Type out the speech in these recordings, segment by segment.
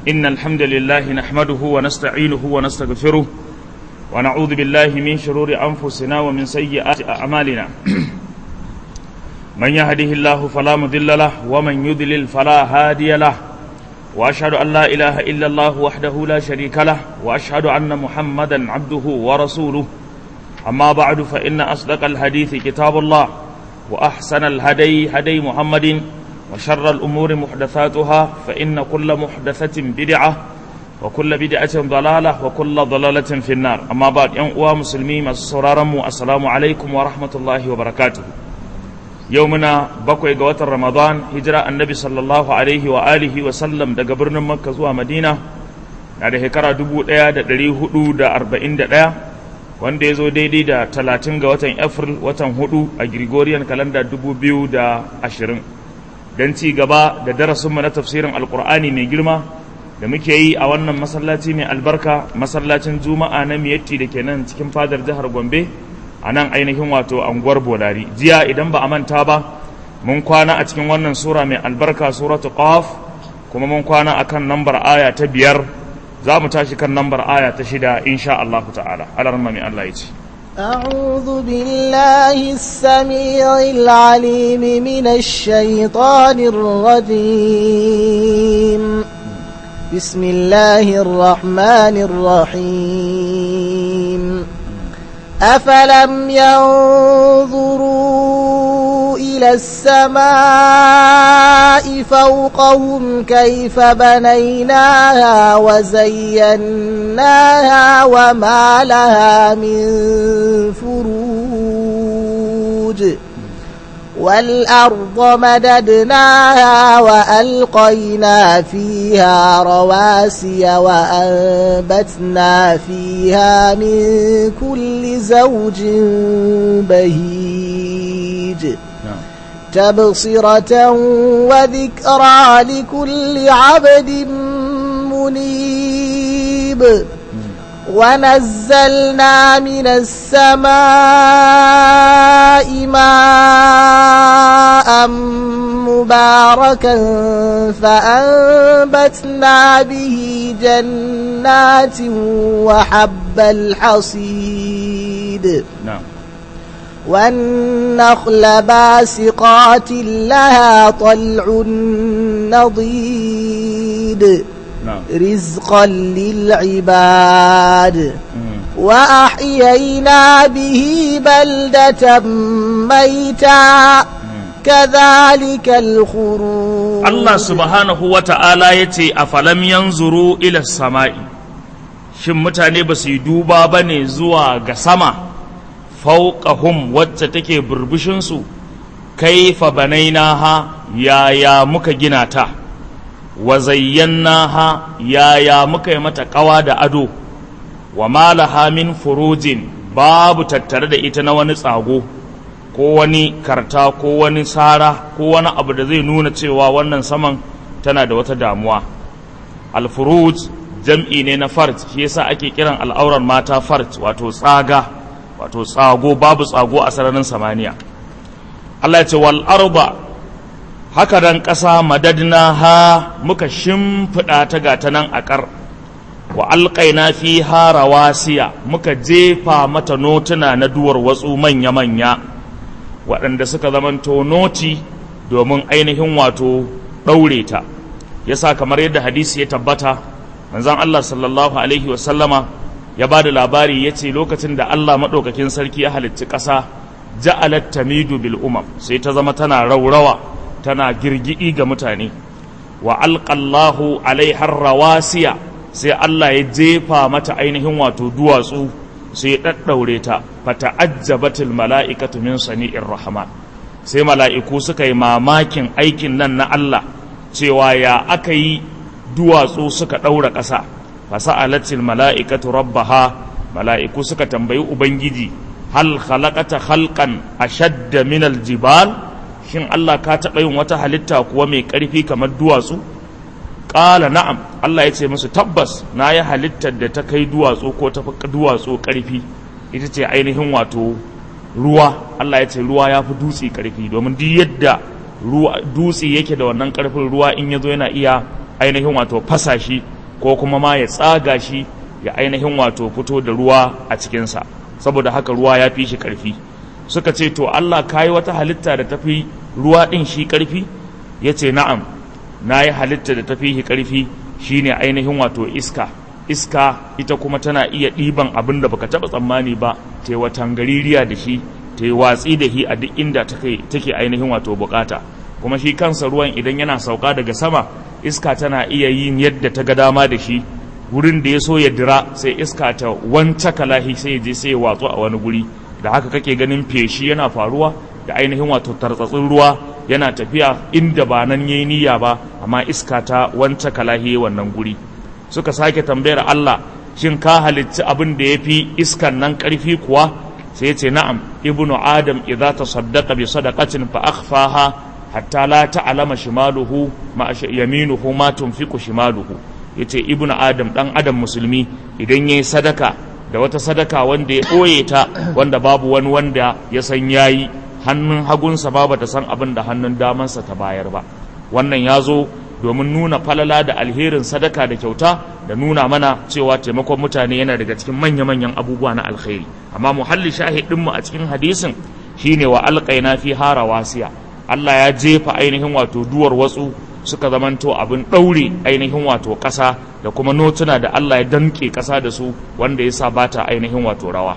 إن الحمد لله نحمده ونستعينه ونستغفره ونعوذ بالله من شرور أنفسنا ومن سيئات أعمالنا من يهده الله فلا مضل له ومن يضلل فلا هادي له وأشهد أن لا إله إلا الله وحده لا شريك له وأشهد أن محمدا عبده ورسوله أما بعد فإن أصدق الحديث كتاب الله وأحسن الهدي هدي محمد وشر الأمور محدثاتها فإن كل محدثة بدعة وكل بدعة ضلالة وكل ضلالة في النار أما بعد ينقوى مسلمين السرارم السلام عليكم ورحمة الله وبركاته يومنا بقوي قوات رمضان هجرة النبي صلى الله عليه وآله وسلم دا قبرنا مكة زوا مدينة da shekara dubu ɗaya da ɗari hudu da arba'in da ɗaya wanda ya zo daidai da talatin ga watan april watan hudu a gregorian kalanda dubu biyu da ashirin don ci gaba da darasinmu na tafsirin alkur'ani mai girma da muke yi a wannan masallaci mai albarka masallacin juma'a na miyatti da ke nan cikin fadar jihar gombe a nan ainihin wato anguwar bolari jiya idan ba a manta ba mun kwana a cikin wannan sura mai albarka suratu qaf kuma mun kwana akan nambar aya ta biyar za mu tashi kan nambar aya ta shida insha Allah ta'ala alarma mai Allah ya ce أعوذ بالله السميع العليم من الشيطان الرجيم بسم الله الرحمن الرحيم أفلم ينظروا إلى السماء فوقهم كيف بنيناها وزيناها وما لها من فروج والأرض مددناها وألقينا فيها رواسي وأنبتنا فيها من كل زوج بهيج تبصرة وذكرى لكل عبد منيب ونزلنا من السماء ماء مباركا فأنبتنا به جنات وحب الحصيد نعم والنخل باسقات لها طلع نضيد نعم رزقا للعباد وأحيينا به بلدة ميتا كذلك الخروج Allah subhanahu wa ta'ala ya ce a falam yanzuru ila sama'i shin mutane ba su yi duba ba ne zuwa ga sama fauqahum wacce take burbushinsu kaifa banainaha yaya muka gina ta wa zayyanaha yaya muka yi mata kawa da ado wa malaha min furujin babu tattare da ita na wani tsago ko wani karta ko wani sara ko wani abu da zai nuna cewa wannan saman tana da wata damuwa alfuruj jam'i ne na farj shi yasa ake kiran al'auran mata farj wato tsaga wato tsago babu tsago a sararin samaniya Allah ya ce wal arba haka dan ƙasa madadna ha muka shimfiɗa ta gata nan a ƙar wa alƙaina fi ha rawasiya muka jefa mata notuna na duwar watsu manya-manya waɗanda suka zamanto noti domin ainihin wato ɗaure ta yasa kamar yadda hadisi ya tabbata manzon Allah sallallahu alaihi wasallama ya ba da labari ya ce lokacin da Allah maɗaukakin sarki ya halicci ƙasa ja'alat tamidu bil umam sai ta zama tana raurawa tana girgidi ga mutane wa alƙallahu alaihar rawasiya sai Allah ya jefa mata ainihin wato duwatsu sai ya ɗaɗɗaure ta fata'ajjabatil mala'ikatu min sani'ir rahman sai mala'iku suka yi mamakin aikin nan na Allah cewa ya aka yi duwatsu suka ɗaura ƙasa fasa'alatil mala'ikatu rabbaha mala'iku suka tambayi ubangiji hal khalaqata khalqan ashadda min aljibal shin Allah ka taɓa yin wata halitta kuwa mai ƙarfi kamar duwatsu ƙala na'am Allah ya ce musu tabbas na yi halittar da ta kai duwatsu ko ta fi duwatsu ƙarfi ita ce ainihin wato ruwa Allah ya ce ruwa ya fi dutse ƙarfi domin duk yadda ruwa dutse yake da wannan ƙarfin ruwa in ya zo yana iya ainihin wato fasa shi ko kuma ma ya tsaga shi ya ainihin wato fito da ruwa a cikinsa saboda haka ruwa ya fi shi ƙarfi suka ce to Allah ka yi wata halitta da tafi ruwa ɗin shi ƙarfi ya ce na'am na yi halitta da tafi shi ƙarfi shine ainihin wato iska iska ita kuma tana iya ɗiban abin da baka taɓa tsammani ba ta yi watan gaririya da shi ta yi watsi da shi a duk inda take ainihin wato bukata kuma shi kansa ruwan idan yana sauka daga sama iska tana iya yin yadda ta ga dama da shi wurin da ya so ya dira sai iska ta wanta kalahi sai ya je sai ya watsu a wani guri da haka kake ganin feshi yana faruwa da ainihin wato tartsatsin ruwa yana tafiya inda ba nan yayi niyya ba amma iska ta wanta kalahi wannan guri suka sake tambayar Allah shin ka halicci abin da ya fi iskan nan ƙarfi kuwa sai ce na'am ibnu adam idza tasaddaqa bi sadaqatin fa akhfaha hatta la ta'lama shimaluhu ma yaminuhu ma tunfiqu shimaluhu yace ibnu adam dan adam musulmi idan yayi sadaka da wata sadaka wanda ya ɓoye ta wanda babu wani wanda ya san yayi hannun hagunsa ba bata san abin da hannun damansa ta bayar ba wannan ya zo domin nuna falala da alherin sadaka da kyauta da nuna mana cewa taimakon mutane yana daga cikin manya-manyan abubuwa na alkhairi amma muhalli shahidinmu a cikin hadisin shine wa alƙaina fi hara wasiya Allah ya jefa ainihin wato duwar watsu suka zamanto abin ɗaure ainihin wato ƙasa da kuma notuna da Allah ya danƙe ƙasa da su wanda ya sa bata ainihin wato rawa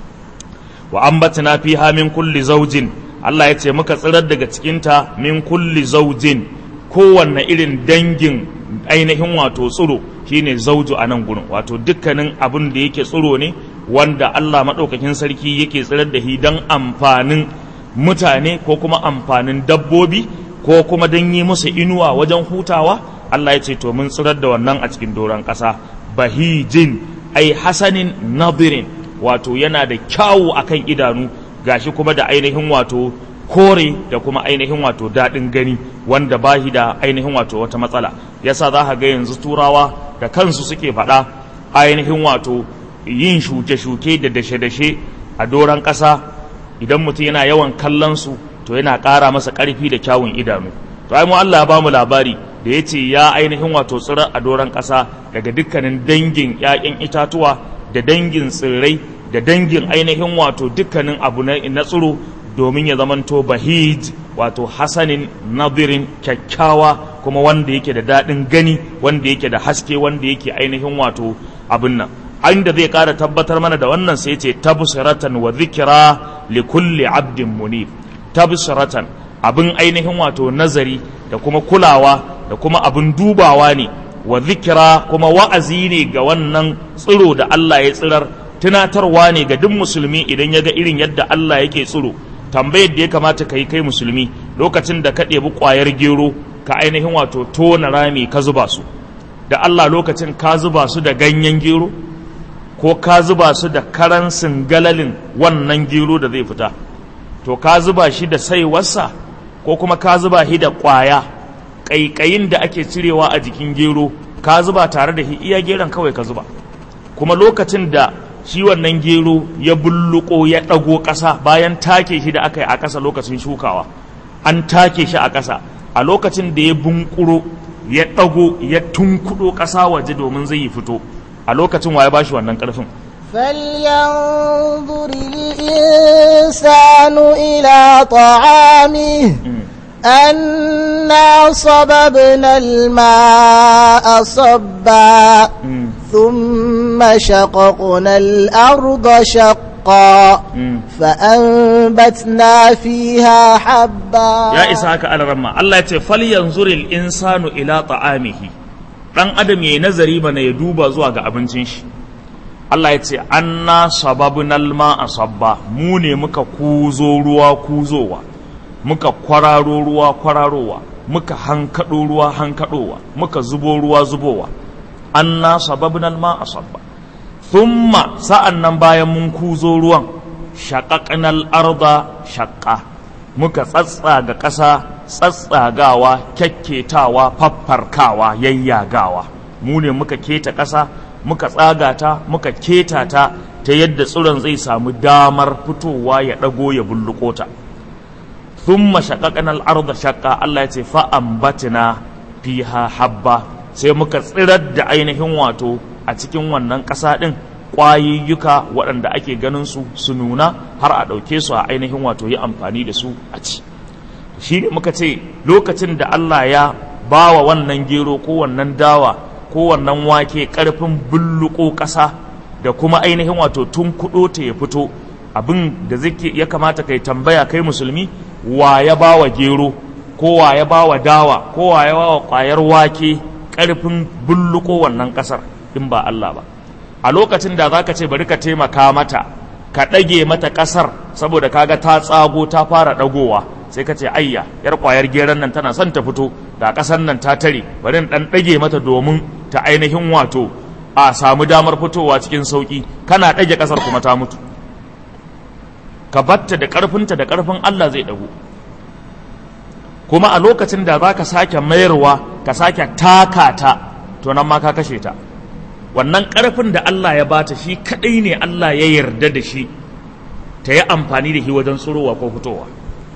wa ambatna fiha min kulli zaujin Allah ya ce muka tsirar daga cikinta min kulli zaujin kowanne irin dangin ainihin wato tsiro shine zauju a nan gurin wato dukkanin abin da yake tsiro ne wanda Allah maɗaukakin sarki yake tsirar da shi don amfanin mutane ko kuma amfanin dabbobi ko kuma don yi musu inuwa wajen hutawa Allah ya ce to mun tsirar da wannan a cikin doron ƙasa bahijin ai hasanin nadirin wato yana da kyawu akan idanu gashi kuma da ainihin wato kore da kuma ainihin wato daɗin gani wanda bahi da ainihin wato wata matsala yasa za ka ga yanzu turawa da kansu suke faɗa ainihin wato yin shuke-shuke da dashe-dashe a doron ƙasa idan mutum yana yawan kallon su to yana ƙara masa ƙarfi da kyawun idanu to ai mu Allah ya bamu labari da ya ce ya ainihin wato tsirar a doron ƙasa daga dukkanin dangin 'ya'yan itatuwa da dangin tsirrai da dangin ainihin wato dukkanin abu na tsiro domin ya zamanto bahij wato hasanin nadirin kyakkyawa kuma wanda yake da daɗin gani wanda yake da haske wanda yake ainihin wato abin nan inda zai ƙara tabbatar mana da wannan sai ce tabsiratan wa zikira li kulli abdin munib tabsiratan abin ainihin wato nazari da kuma kulawa da kuma abin dubawa ne wa zikira kuma wa'azi ne ga wannan tsiro da Allah ya tsirar tunatarwa ne ga duk musulmi idan ya ga irin yadda Allah yake tsiro tambayar da ya kamata ka yi kai musulmi lokacin da ka ɗebi ƙwayar gero ka ainihin wato tona rami ka zuba su da Allah lokacin ka zuba su da ganyen gero ko ka zuba su da karan singalalin wannan gero da zai fita to ka zuba shi da saiwarsa ko kuma ka zuba shi da ƙwaya ƙaiƙayin da ake cirewa a jikin gero ka zuba tare da shi iya geron kawai ka zuba kuma lokacin da shi wannan gero ya bulluko ya ɗago ƙasa bayan take shi da aka yi a ƙasa lokacin shukawa an take shi a ƙasa a lokacin da ya bunƙuro ya ɗago ya tunkuɗo ƙasa waje domin zai yi fito a lokacin wa ya bashi wannan ƙarfin فلينظر الإنسان إلى طعامه أنا صببنا الماء صبا ثم شققنا الأرض شقا فأنبتنا فيها حبا يا إسحاق على رمى الله يتي فلينظر الإنسان إلى طعامه dan adam yayi nazari mana ya duba zuwa ga abincin shi Allah ya ce anna sababnal ma'a sabba mu ne muka kuzo ruwa kuzowa muka kwararo ruwa kwararowa muka hankado ruwa hankadowa muka zubo ruwa zubowa anna sababnal ma'a sabba thumma sa'an nan bayan mun kuzo ruwan shaqaqnal arda shaqqa muka tsatsaga ƙasa tsatsagawa kyakketawa faffarkawa yayyagawa mu ne muka keta ƙasa muka tsaga ta muka keta ta ta yadda tsiron zai samu damar fitowa ya ɗago ya bulluko ta thumma shaqaqna al-ardha shaqqa Allah ya ce fa ambatna fiha habba sai muka tsirar da ainihin wato a cikin wannan ƙasa ɗin ƙwayoyuka waɗanda ake ganin su su nuna har a ɗauke su a ainihin wato yi amfani da su a ci shi ne muka ce lokacin da Allah ya ba wa wannan gero ko wannan dawa ko wannan wake ƙarfin bulluko ƙasa da kuma ainihin wato tun kuɗo ta ya fito abin da zai ya kamata kai tambaya kai musulmi wa ya ba wa gero ko wa ya ba wa dawa ko wa ya ba wa ƙwayar wake ƙarfin bulluko wannan ƙasar in ba Allah ba a lokacin da zaka ce bari ka taimaka mata ka ɗage mata ƙasar saboda kaga ta tsago ta fara ɗagowa sai ka ce ayya yar ƙwayar geron nan tana son ta fito da ƙasar nan ta tare bari in ɗan ɗage mata domin ta ainihin wato a samu damar fitowa cikin sauƙi kana ɗage ƙasar kuma ta mutu ka batta da ƙarfinta da ƙarfin Allah zai ɗago kuma a lokacin da za ka sake mayarwa ka sake taka ta to nan ma ka kashe ta wannan ƙarfin da Allah ya bata shi kaɗai ne Allah ya yarda da shi ta yi amfani da shi wajen tsirowa ko fitowa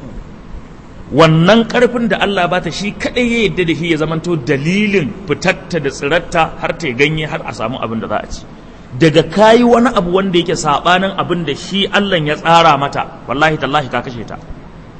wannan ƙarfin da Allah ya bata shi kaɗai ya yarda da shi ya zamanto dalilin fitatta da tsiratta har ta ganye har a samu abin da za a ci daga kayi wani abu wanda yake saɓanin abin da shi Allah ya tsara mata wallahi tallahi ka kashe ta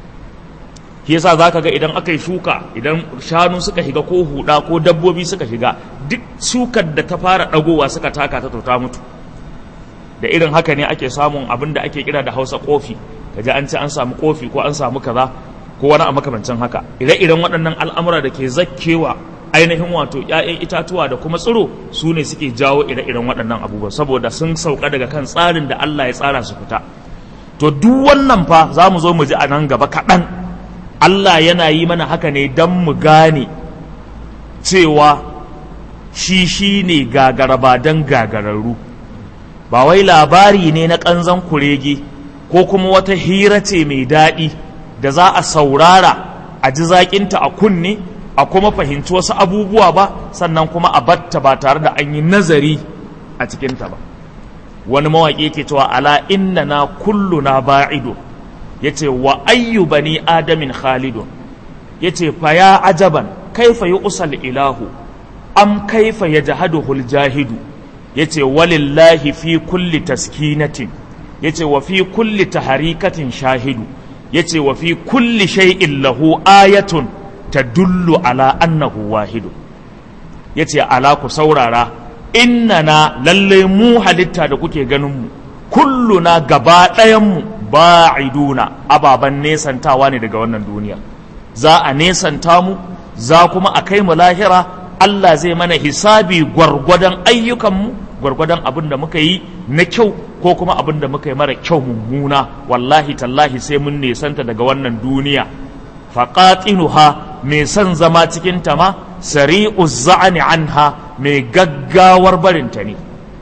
shi yasa zaka ga idan aka yi shuka idan shanu suka shiga ko huda ko dabbobi suka shiga duk shukar da ta fara dagowa suka taka ta to ta mutu da irin haka ne ake samun abin da ake kira da Hausa kofi kaje an ce an samu kofi ko an samu kaza ko wani a makamancin haka ire-iren waɗannan al'amura da ke zakkewa ainihin wato ‘ya'yan itatuwa da kuma tsiro su ne suke jawo ire-iren waɗannan abubuwa saboda sun sauka daga kan tsarin da Allah ya tsara su fita to duk wannan fa za mu zo mu ji a nan gaba kaɗan Allah yana yi mana haka ne don mu gane cewa shi shi ne gagaraba don gagararru ba wai labari ne na ƙanzan kurege ko kuma wata hira ce mai daɗi da za a saurara a ji zaƙinta a kunne a kuma fahimci wasu abubuwa ba sannan kuma a batta ba tare da an yi nazari a cikinta ba wani mawaƙi ke cewa ala inna na kullu na ba'ido ya ce wa ayyu bani adamin khalidun ya ce fa ya ajaban kaifa yi usal ilahu am kaifa ya jahaduhul jahidu ya ce walillahi fi kulli taskinatin ya ce wa fi kulli taharikatin shahidu ya ce wa fi kulli shay'in lahu ayatun tadullu ala annahu wahidu ya ce ala ku saurara innana lallai mu halitta da kuke ganin mu kulluna gaba ɗayanmu ba'iduna ababen nesantawa ne daga wannan duniya za a nesanta mu za kuma a kai mu lahira Allah zai mana hisabi gwargwadon ayyukanmu gwargwadon abin da muka yi na kyau ko kuma abin da muka yi mara kyau mummuna wallahi tallahi sai mun nesanta daga wannan duniya faqatinuha mai son zama cikin ta ma sari'u za'ani anha mai gaggawar barinta ne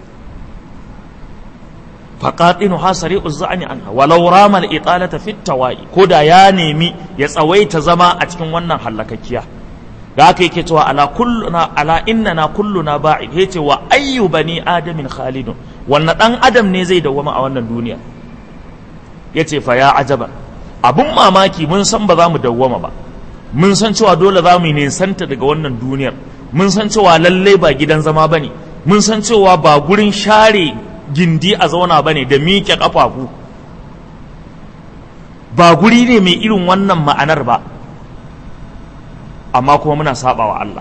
faƙaɗinu ha sari'u za'ani anha walau ramal italata fit tawa'i ko da ya nemi ya tsawaita zama a cikin wannan hallakakkiya da haka yake cewa ala kulluna ala innana kulluna ba'id yace wa ayyu bani adamin khalidun wannan dan adam ne zai dawwama a wannan duniya yace fa ya ajaba abun mamaki mun san ba za mu dawwama ba mun san cewa dole za mu nisanta daga wannan duniyar mun san cewa lalle ba gidan zama bane mun san cewa ba gurin share gindi a zauna bane da miƙe ƙafafu ba guri ne mai irin wannan ma'anar ba amma kuma muna saba wa Allah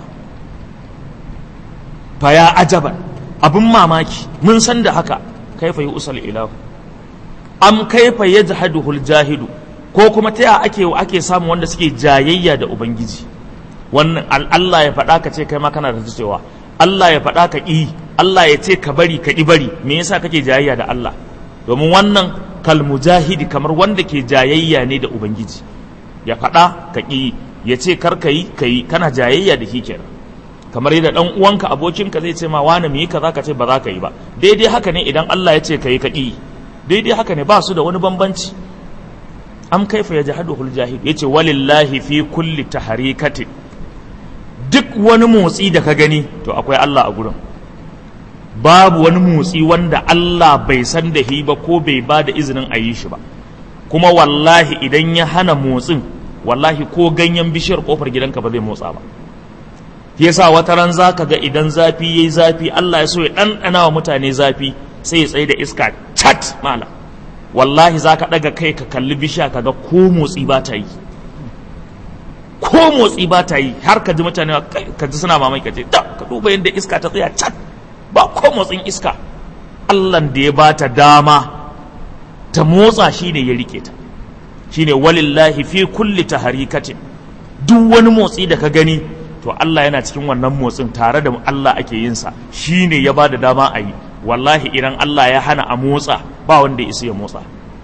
fa ya ajaban abin mamaki mun san da haka kaifa yi usal ilahu am kaifa yajhaduhul jahidu ko kuma ta ya ake ake samun wanda suke jayayya da ubangiji wannan Allah ya faɗa ka ce kai ma kana da cewa Allah ya faɗa ka ƙi Allah ya ce ka bari ka ƙi bari me yasa kake jayayya da Allah domin wannan kal mujahidi kamar wanda ke jayayya ne da ubangiji ya faɗa ka ƙi ya ce kar ka yi ka yi kana jayayya da shi kenan kamar yadda dan uwanka abokinka zai ce ma wani mu yi kaza ka ce ba za ka yi ba daidai haka ne idan Allah ya ce ka yi ka ƙi daidai haka ne ba su da wani bambanci am kaifa yajhaduhul jahid yace walillahi fi kulli taharikatin duk wani motsi da ka gani to akwai Allah a gurin babu wani motsi wanda Allah bai san da shi ba ko bai ba da izinin a yi shi ba kuma wallahi idan ya hana motsin wallahi ko ganyen bishiyar kofar gidanka ba zai motsa ba yasa wata ran zaka ga idan zafi yayi zafi Allah ya so ya ɗanɗana wa mutane zafi sai ya tsaye da iska chat mala wallahi zaka ɗaga kai ka kalli bishiya kaga ko motsi ba ta yi ko motsi ba ta yi har ka ji mutane ka ji suna mamaki ka ce da ka duba yadda iska ta tsaya chat ba ko motsin iska Allah da ya ba ta dama ta motsa shine ya rike ta shine walillahi fi kulli taharikatin duk wani motsi da ka gani to Allah yana cikin wannan motsin tare da Allah ake yin sa shine ya bada dama a yi wallahi idan Allah ya hana a motsa ba wanda ya isa ya motsa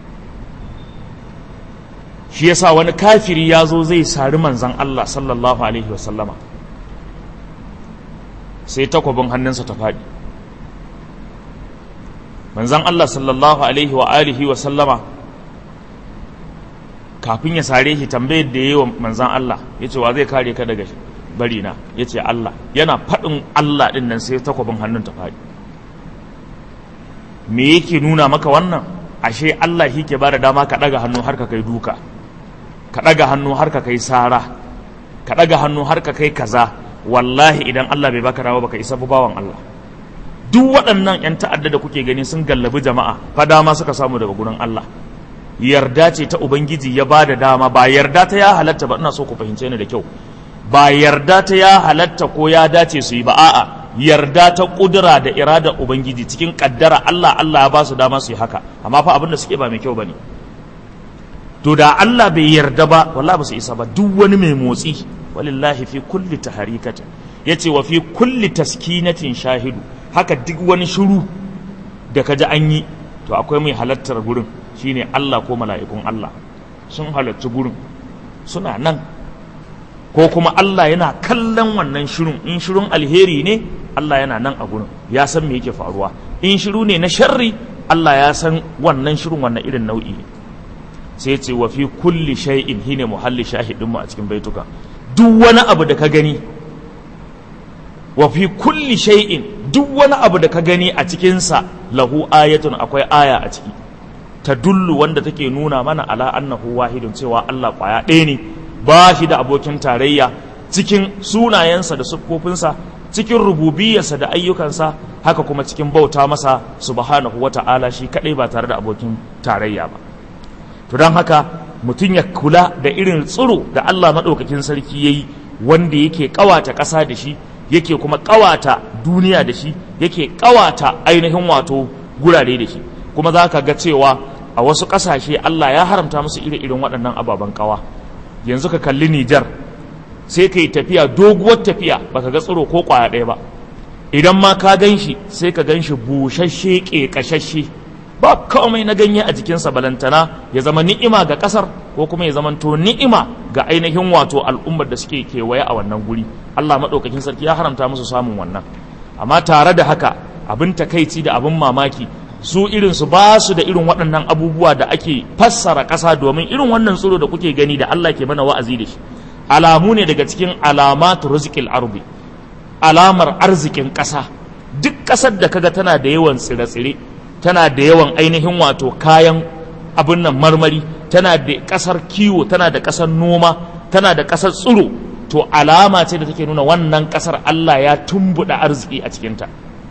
shi yasa wani kafiri ya zo zai sari manzan Allah sallallahu alaihi wasallama sai takwabin hannunsa ta faɗi manzan Allah sallallahu alaihi wa alihi wasallama kafin ya sare shi tambayar da yi wa manzan Allah ya ce wa zai kare ka daga bari na ya ce Allah yana faɗin Allah ɗin nan sai takwabin hannun ta faɗi me yake nuna maka wannan ashe Allah shi ke bada dama ka ɗaga hannu har ka kai duka ka ɗaga hannu har ka kai sara ka ɗaga hannu har ka kai kaza wallahi idan Allah bai baka dawo baka isa bawan Allah duk waɗannan 'yan ta'adda da kuke gani sun gallabi jama'a fa dama suka samu daga gurin Allah yarda ce ta ubangiji ya ba da dama ba yarda ta ya halatta ba ina so ku fahimce ni da kyau ba yarda ta ya halatta ko ya dace su yi ba a'a yarda ta kudura da irada ubangiji cikin kaddara Allah Allah ya ba su dama su yi haka amma fa abin da suke ba mai kyau bane to da Allah bai yarda ba wallahi ba su isa ba duk wani mai motsi walillahi fi kulli taharikatin yace wa fi kulli taskinatin shahidu haka duk wani shiru da kaji an yi to akwai mai halattar gurin shine Allah ko mala'ikun Allah sun halarci gurin suna nan ko kuma Allah yana kallon wannan shirin in shirin alheri ne Allah yana nan a gurin ya san me yake faruwa in shiru ne na sharri Allah ya san wannan shirin wannan irin nau'i ne sai ce wa fi kulli shay'in hine muhalli shahidin mu a cikin baituka duk wani abu da ka gani wa fi kulli shay'in duk wani abu da ka gani a cikinsa lahu ayatun akwai aya a ciki ta dullu wanda take nuna mana ala annahu wahidun cewa Allah kwaya ɗaya ne ba shi da abokin tarayya cikin sunayensa da siffofinsa cikin rububiyarsa da ayyukansa haka kuma cikin bauta masa subhanahu wata'ala shi kaɗai ba tare da abokin tarayya ba to don haka mutum ya kula da irin tsiro da Allah maɗaukakin sarki ya yi wanda yake ƙawata ƙasa da shi yake kuma ƙawata duniya da shi yake ƙawata ainihin wato gurare da shi kuma za ka ga cewa a wasu ƙasashe Allah ya haramta musu iri-irin waɗannan ababen ƙawa yanzu ka kalli Nijar sai ka yi tafiya doguwar tafiya baka ga tsiro ko ƙwaya ɗaya ba idan ma ka gan shi sai ka gan shi busasshe ƙeƙashashe ba komai na ganye a jikinsa balantana ya zama ni'ima ga ƙasar ko kuma ya zamanto ni'ima ga ainihin wato al'ummar da suke kewaye a wannan guri Allah maɗaukakin sarki ya haramta musu samun wannan amma tare da haka abin takaici da abin mamaki su irin su ba su da irin waɗannan abubuwa da ake fassara ƙasa domin irin wannan tsoro da kuke gani da Allah ke mana wa'azi da shi alamu ne daga cikin alamatu rizqil ardi alamar arzikin ƙasa duk ƙasar da kaga tana da yawan tsire-tsire tana da yawan ainihin wato kayan abin nan marmari tana da ƙasar kiwo tana da ƙasar noma tana da ƙasar tsiro to alama ce da take nuna wannan ƙasar Allah ya tumbuɗa arziki a cikinta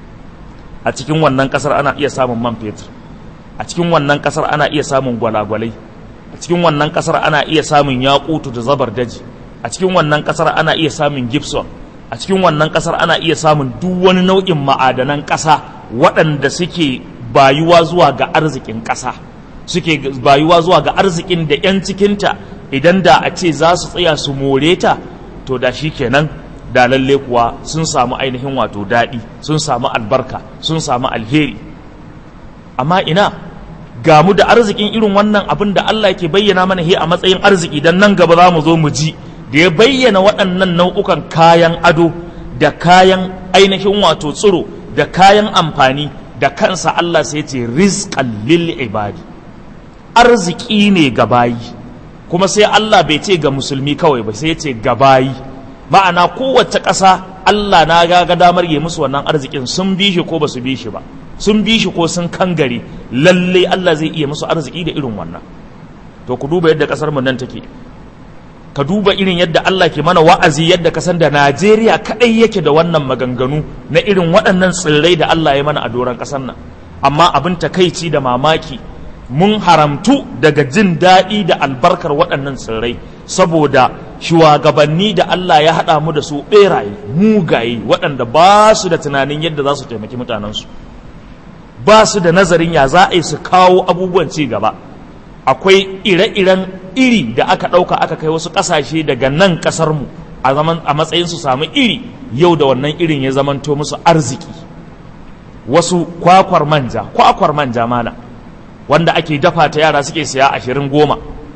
a cikin wannan ƙasar ana iya samun man fetur a cikin wannan ƙasar ana iya samun gwalagwalai a cikin wannan ƙasar ana iya samun yakutu da zabar daji a cikin wannan ƙasar ana iya samun gibson a cikin wannan ƙasar ana iya samun duk wani nau'in ma'adanan ƙasa waɗanda suke bayuwa zuwa ga arzikin ƙasa suke bayuwa zuwa ga arzikin da 'yan cikinta idan da a ce za su tsaya su more ta to da shi kenan da lalle kuwa sun samu ainihin wato daɗi sun samu albarka sun samu alheri amma ina ga mu da arzikin irin wannan abin da Allah ke bayyana mana he a matsayin arziki dan nan gaba za mu zo mu ji da ya bayyana waɗannan nau'ukan kayan ado da kayan ainihin wato tsiro da kayan amfani da kansa Allah sai ce rizqan lil ibadi arziki ne ga bayi kuma sai Allah bai ce ga musulmi kawai ba sai ce ga bayi ma'ana kowace ƙasa Allah na ga ga damar yi musu wannan arzikin sun bi shi ko ba su bi shi ba sun bi shi ko sun kangare lalle Allah zai iya musu arziki da irin wannan to ku duba yadda ƙasar mu nan take ka duba irin yadda Allah ke mana wa'azi yadda ka san da Najeriya kaɗai yake da wannan maganganu na irin waɗannan tsirrai da Allah ya mana a doron ƙasar nan amma abin takaici da mamaki mun haramtu daga jin daɗi da albarkar waɗannan tsirrai saboda shugabanni da Allah ya haɗa mu da su ɓeraye mugaye waɗanda ba su da tunanin yadda za su taimaki mutanensu ba su da nazarin ya za a yi su kawo abubuwan ci gaba akwai ire-iren iri da aka ɗauka aka kai wasu ƙasashe daga nan ƙasarmu a matsayin su samu iri yau da wannan irin ya zamanto musu arziki wasu kwakwar manja kwakwar manja mana wanda ake dafa ta yara suke siya ashirin goma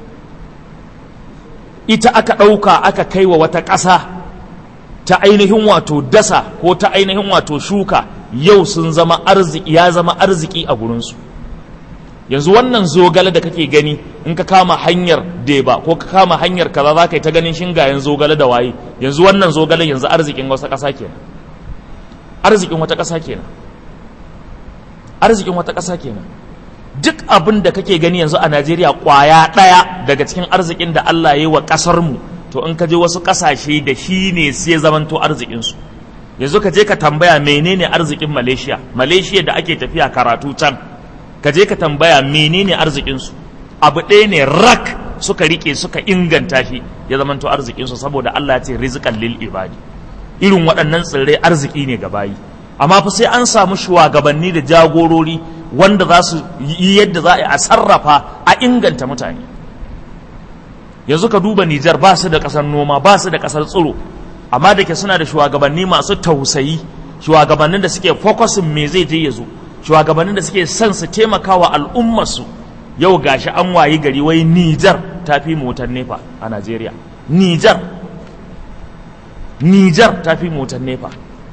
ita aka ɗauka aka kai wa wata ƙasa ta ainihin wato dasa ko ta ainihin wato shuka yau sun zama arziki ya zama arziki a gurinsu yanzu wannan zogale da kake gani in ka kama hanyar deba ko ka kama hanyar kaza za ka yi ta ganin shingayen zogale da waye yanzu wannan zogalen yanzu arzikin wata ƙasa kenan arzikin wata ƙasa kenan arzikin wata ƙasa kenan duk abin da kake gani yanzu a Najeriya ƙwaya ɗaya daga cikin arzikin da Allah ya yi wa ƙasar mu to in ka je wasu ƙasashe da shi ne sai zamanto arzikinsu yanzu ka je ka tambaya menene arzikin Malaysia Malaysia da ake tafiya karatu can ka je ka tambaya menene arzikinsu abu ɗaya ne rak suka rike suka inganta shi ya zamanto arzikinsu saboda Allah ya ce rizqan lil ibadi irin waɗannan tsirrai arziki ne ga bayi amma fa sai an samu shugabanni da jagorori wanda za su yi yadda za a sarrafa a inganta mutane yanzu ka duba Nijar ba su da ƙasar noma ba su da ƙasar tsiro amma da ke suna da shugabanni masu tausayi shugabannin da suke fokusin me zai je ya zo shugabannin da suke son su taimaka wa al'ummarsu yau gashi an wayi gari wai Nijar ta fi motar nefa a Najeriya Nijar Nijar ta fi motar nefa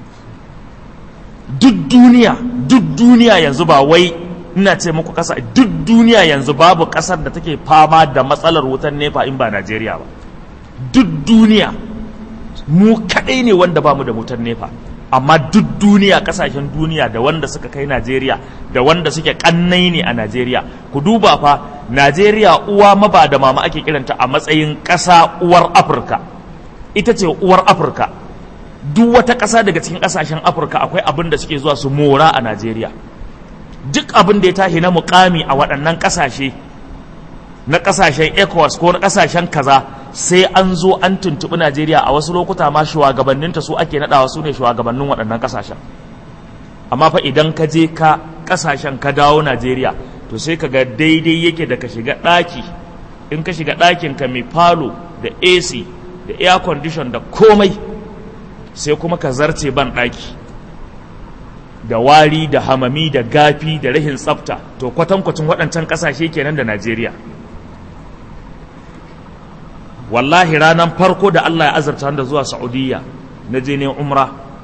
duk duniya duk duniya yanzu ba wai ina ce muku kasa duk duniya yanzu babu kasar da take fama da matsalar wutar nefa in ba Najeriya ba duk duniya mu kadai ne wanda bamu da wutar nefa amma duk duniya kasashen duniya da wanda suka kai Najeriya da wanda suke kannai ne a Najeriya ku duba fa Najeriya uwa maba da mama ake kiranta a matsayin ƙasa uwar Afirka ita ce uwar Afirka duk wata ƙasa daga cikin ƙasashen Afirka akwai abin da suke zuwa su mora a Najeriya duk abin da ya tashi na mukami a waɗannan ƙasashe na ƙasashen ECOWAS ko na ƙasashen kaza sai an zo an tuntuɓi Najeriya a wasu lokuta ma shugabanninta su ake naɗawa su ne shugabannin waɗannan ƙasashen amma fa idan ka je ka ƙasashen ka dawo Najeriya to sai ka ga daidai yake da ka shiga ɗaki in ka shiga ɗakin ka mai falo da AC da air condition da komai sai kuma ka zarce ban ɗaki da wari da hamami da gafi da rahin tsafta to kwatankwacin waɗancan ƙasashe kenan da Najeriya wallahi ranar farko da Allah ya azarta da zuwa Saudiya na je ne umra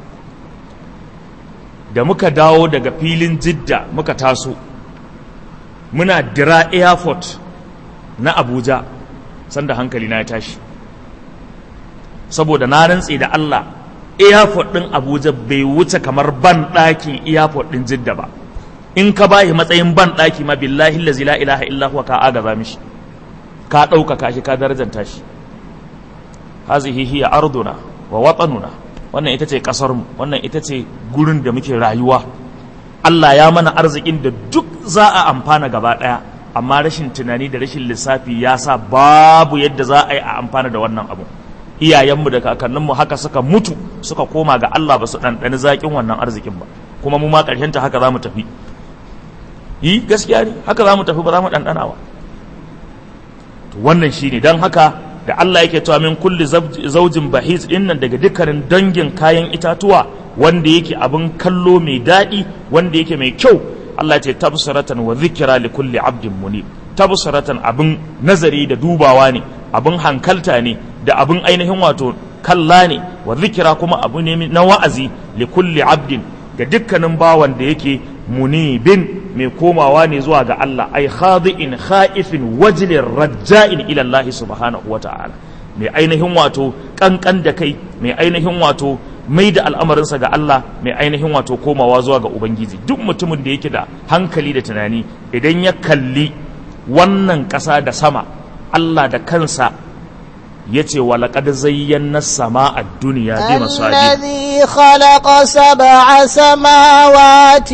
da muka dawo daga filin jidda muka taso muna dira airport na Abuja sanda hankali na ya tashi saboda na rantse da Allah airport ɗin Abuja bai wuce kamar ban ɗakin airport ɗin jidda ba in ka bayi matsayin ban ɗaki ma billahi la ilaha illa huwa ka agaza mishi ka ɗaukaka shi ka darajanta shi hazihi hiya arduna wa watanuna wannan ita ce kasar mu wannan ita ce gurin da muke rayuwa Allah ya mana arzikin da duk za a amfana gaba daya amma rashin tunani da rashin lissafi ya sa babu yadda za a yi a amfana da wannan abu iyayenmu da kakanninmu haka suka mutu suka koma ga Allah ba su ɗanɗani zaƙin wannan arzikin ba kuma mu ma ƙarshen ta haka za mu tafi yi gaskiya ne haka za mu tafi ba za mu ɗanɗana ba wannan shine don haka da Allah yake cewa min kulli zaujin bahis dinnan daga dukkanin dangin kayan itatuwa wanda yake abin kallo mai daɗi wanda yake mai kyau Allah ce tabsaratan wa zikira li kulli abdin munib tabsaratan abin nazari da dubawa ne abin hankalta ne da abin ainihin wato kalla ne wa zikira kuma abu ne na wa'azi li kulli abdin ga dukkanin bawan da yake munibin mai komawa ne zuwa ga Allah ai khadi'in kha'ifin wajlin raja'in ila Allah subhanahu wa ta'ala mai ainihin wato kankan da kai mai ainihin wato mai da al'amarinsa ga Allah mai ainihin wato komawa zuwa ga Ubangiji duk mutumin da yake da hankali da tunani idan ya kalli wannan ƙasa da sama Allah da kansa yace walaqad zayyana sama'a ad-dunya bi masabi الذي خلق سبع سماوات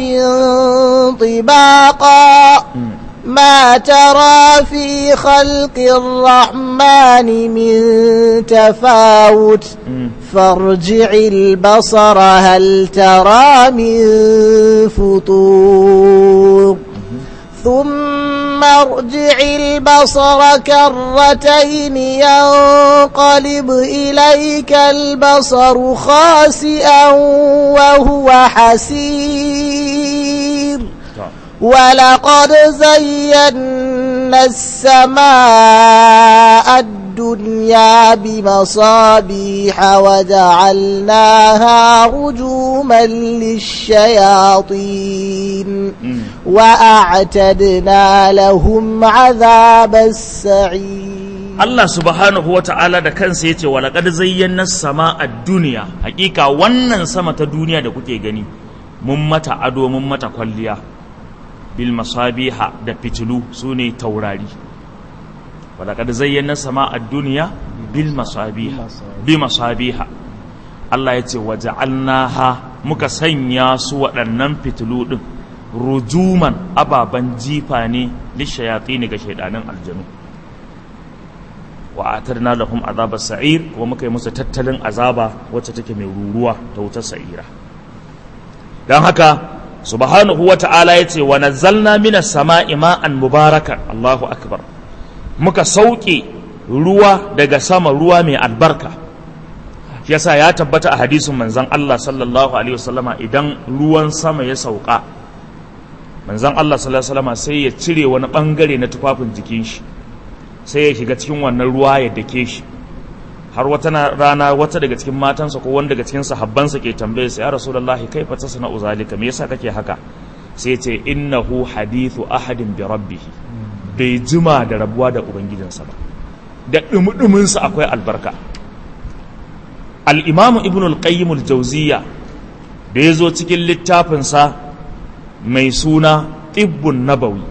طباقا ما ترى في خلق الرحمن من تفاوت فارجع البصر هل ترى من فطور ثم ارجع البصر كرتين ينقلب إليك البصر خاسئا وهو حسير ولقد زينا السماء الدنيا بمصابيح وجعلناها رجوما للشياطين وأعتدنا لهم عذاب السعير Allah subhanahu wa ta'ala da kansa ya ce wa laƙar zayyana sama a duniya hakika wannan sama ta duniya da kuke gani mun mata ado mun mata kwalliya bil masabiha da fitilu su ne taurari wa laƙar zayyana sama a duniya bil masabiha bi masabiha Allah ya ce wa ja'alnaha muka sanya su waɗannan fitilu ɗin rujuman ababen jifa ne lishayatsi ne ga shaidanin aljanu wa atarna lahum azaba sa'ir kuma muka yi musu tattalin azaba wacce take mai ruruwa ta wutar sa'ira dan haka subhanahu wa ta'ala yace wa nazzalna minas sama'i ma'an mubarakan Allahu akbar muka sauke ruwa daga sama ruwa mai albarka yasa ya tabbata a hadisin manzon Allah sallallahu alaihi wasallama idan ruwan sama ya sauka manzon Allah sallallahu alaihi wasallama sai ya cire wani bangare na tufafin jikin shi sai ya shiga cikin wannan ruwa ya dake shi har wata rana wata daga cikin matansa ko wanda daga cikin sahabbansa ke tambaye sa ya rasulullahi kaifa tasna'u zalika me yasa kake haka sai ce innahu hadithu ahadin bi rabbih bai jima da rabuwa da ubangijinsa ba da dumudumin sa akwai albarka al-imamu ibnu al-qayyim al-jawziyya da yazo cikin littafin sa mai suna tibbun nabawi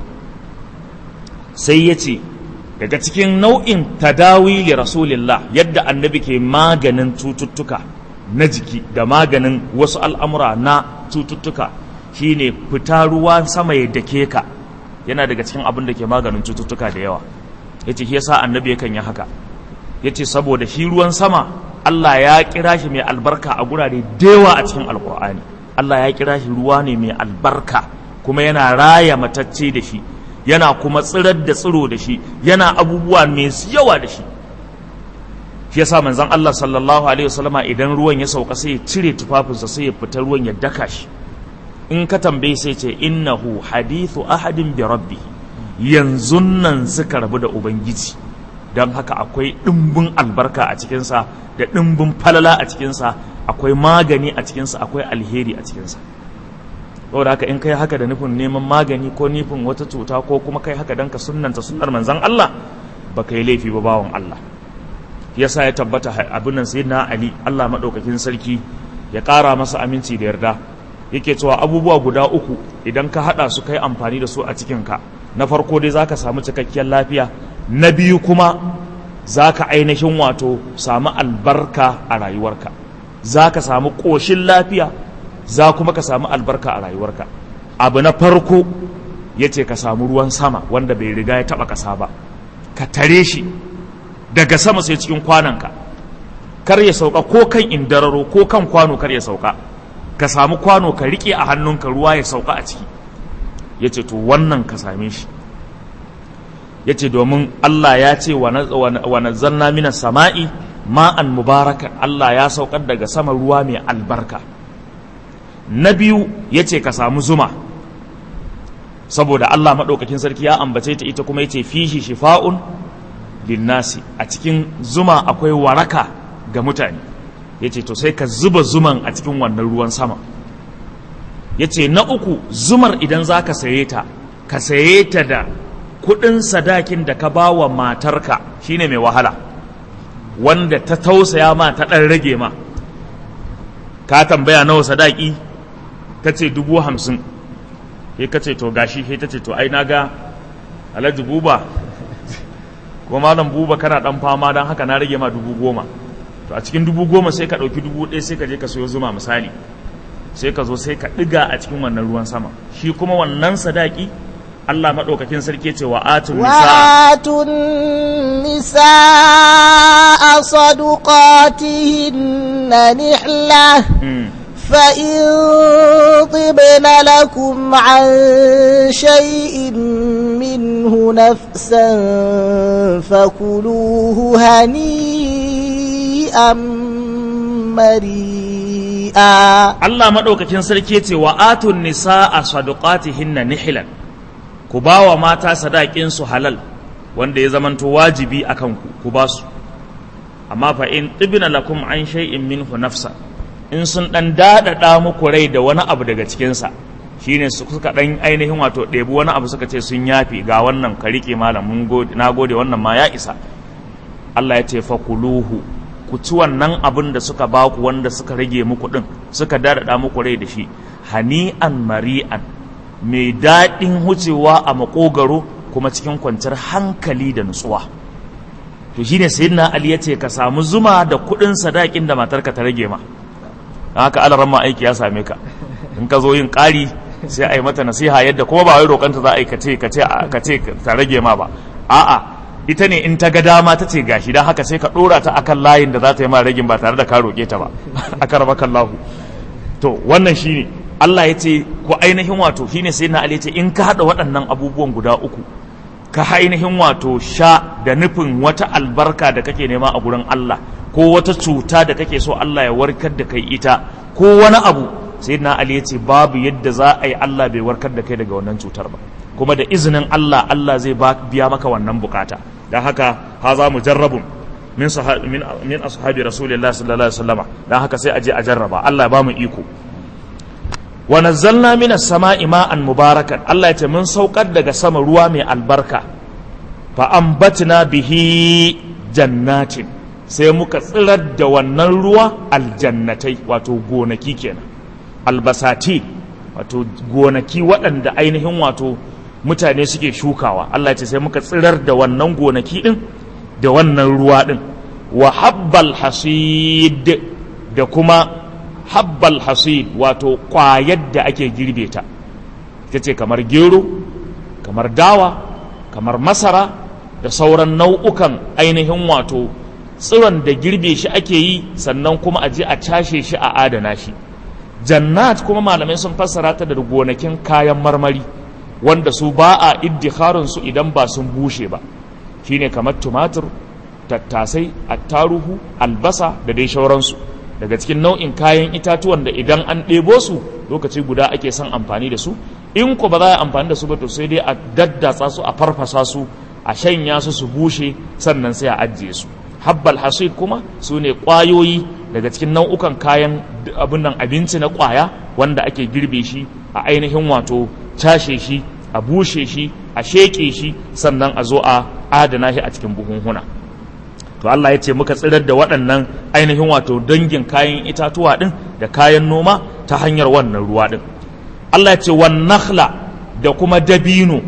sai ya ce daga cikin nau'in tadawi li rasulillah yadda annabi ke maganin cututtuka na jiki da maganin wasu al'amura na cututtuka shine fita ruwa sama ya dake ka yana daga cikin abin da ke maganin cututtuka da yawa ya ce yasa annabi yakan yi haka ya ce saboda shi ruwan sama Allah ya kira shi mai albarka a gurare dewa a cikin alkur'ani Allah ya kira shi ruwa ne mai albarka kuma yana raya matacce da shi yana kuma tsirar da tsiro da shi yana abubuwa mai yawa da shi shi yasa manzon Allah sallallahu alaihi wasallama idan ruwan ya sauka sai ya cire tufafinsa sai ya fita ruwan ya daka shi in ka tambaye sai ce innahu hadithu ahadin bi rabbi yanzu nan suka rabu da ubangiji don haka akwai ɗimbin albarka a cikinsa da ɗimbin falala a cikinsa akwai magani a cikinsa akwai alheri a cikinsa saboda haka in kai haka da nufin neman magani ko nufin wata cuta ko kuma kai haka don ka sunnanta sunnar manzan Allah ba ka yi laifi ba bawan Allah yasa ya tabbata abin nan sayyidina Ali Allah madaukakin sarki ya ƙara masa aminci da yarda yake cewa abubuwa guda uku idan ka hada su kai amfani da su a cikin ka na farko dai zaka samu cikakkiyar lafiya na biyu kuma zaka ainihin wato samu albarka a rayuwarka zaka samu ƙoshin lafiya za kuma ka samu albarka a rayuwarka abu na farko ya ce ka samu ruwan sama wanda bai riga ya taba kasa ba ka tare shi daga sama sai cikin kwananka kar ya sauka ko kan indararo ko kan kwano kar ya sauka ka samu kwano ka rike a hannunka ruwa ya sauka a ciki ya ce to wannan ka same shi ya ce domin Allah ya ce wa nazzalna minas sama'i ma'an mubarakan Allah ya saukar daga sama ruwa mai albarka na biyu ya ce ka samu zuma saboda Allah maɗaukakin sarki ya ambace ta ita kuma ya ce fishi shifa'un linnasi a cikin zuma akwai waraka ga mutane ya ce to sai ka zuba zuman a cikin wannan ruwan sama ya ce na uku zumar idan za ka saye ta ka saye ta da kuɗin sadakin da ka ba wa matarka shine mai wahala wanda ta tausaya ma ta ɗan rage ma ka tambaya nawa sadaki ta ce dubu hamsin sai ka ce to gashi sai ta ce to ai na ga alhaji buba ko malam buba kana dan fama don haka na rage ma dubu goma to a cikin dubu goma sai ka ɗauki dubu ɗaya sai ka je ka sayo zuma misali sai ka zo sai ka ɗiga a cikin wannan ruwan sama shi kuma wannan sadaki Allah maɗaukakin sarki ce wa atun nisa وآتوا النساء صدقاتهن نحلة فإن طبن لكم عن شيء منه نفسا فكلوه هنيئا مريئا Allah maɗaukakin sarki ce wa atun nisa a sadaqatihinna nihilan ku ba wa mata sadaƙinsu halal wanda ya zamanto wajibi a kanku ku ba su amma fa in tibina lakum an shay'in minhu nafsa in sun ɗan daɗaɗa muku rai da wani abu daga cikinsa shine su suka ɗan ainihin wato ɗebi wani abu suka ce sun yafi ga wannan ka riƙe malam mun gode na gode wannan ma ya isa Allah ya ce fa kuluhu ku ci wannan abin da suka ba ku wanda suka rage muku ɗin suka daɗaɗa muku rai da shi hani'an mari'an mai daɗin wucewa a makogaro kuma cikin kwanciyar hankali da nutsuwa to shine sayyidina ali ya ce ka samu zuma da kuɗin sadakin da matarka ta rage ma don haka alaran ma aiki ya same ka in ka zo yin ƙari sai a yi mata nasiha yadda kuma ba wai roƙanta za a yi ka ce ka ce ka ce ta rage ma ba a'a ita ne in ta ga dama ta ce gashi don haka sai ka ɗora ta akan layin da za ta yi ma ragin ba tare da ka roƙe ta ba aka raba kallahu to wannan shine Allah ya ce ko ainihin wato shine sai na Ali ya ce in ka haɗa waɗannan abubuwan guda uku ka ainihin wato sha da nufin wata albarka da kake nema a gurin Allah ko wata cuta da kake so Allah ya warkar da kai ita ko wani abu sai na Ali ya ce babu yadda za a yi Allah bai warkar da kai daga wannan cutar ba kuma da izinin Allah Allah zai biya maka wannan bukata don haka haza mujarrabun min min min ashabi rasulillahi sallallahu alaihi wasallama don haka sai a je a jarraba Allah ya ba mu iko wa nazzalna minas sama'i ma'an mubarakan Allah ya ce mun saukar daga sama ruwa mai albarka fa ambatna bihi jannatin sai muka tsirar da wannan ruwa aljannatai wato gonaki kenan albasati wato gonaki waɗanda ainihin wato mutane suke shukawa Allah ya ce sai muka tsirar da wannan gonaki din da wannan ruwa din wa habbal hasid da kuma habbal hasid wato kwayar da ake girbe ta ita ce kamar gero kamar dawa kamar masara da sauran nau'ukan ainihin wato tsiron da girbe shi ake yi sannan kuma a je a cashe shi a adana shi jannat kuma malamai sun fassara ta da gonakin kayan marmari wanda su ba a iddikharin su idan ba sun bushe ba shine kamar tumatur tattasai attaruhu albasa da dai shauransu daga cikin nau'in kayan itatuwan da idan an ɗebo su lokaci guda ake son amfani da su in ko ba za a amfani da su ba to sai dai a daddatsa su a farfasa su a shanya su su bushe sannan sai a ajiye su habbal hasid kuma su ne ƙwayoyi daga cikin nau'ukan kayan abin nan abinci na ƙwaya wanda ake girbe shi a ainihin wato cashe shi a bushe shi a sheƙe shi sannan a zo a adana shi a cikin buhunhuna to Allah ya ce muka tsirar da waɗannan ainihin wato dangin kayan itatuwa ɗin da kayan noma ta hanyar wannan ruwa ɗin Allah ya ce wan nakhla da kuma dabino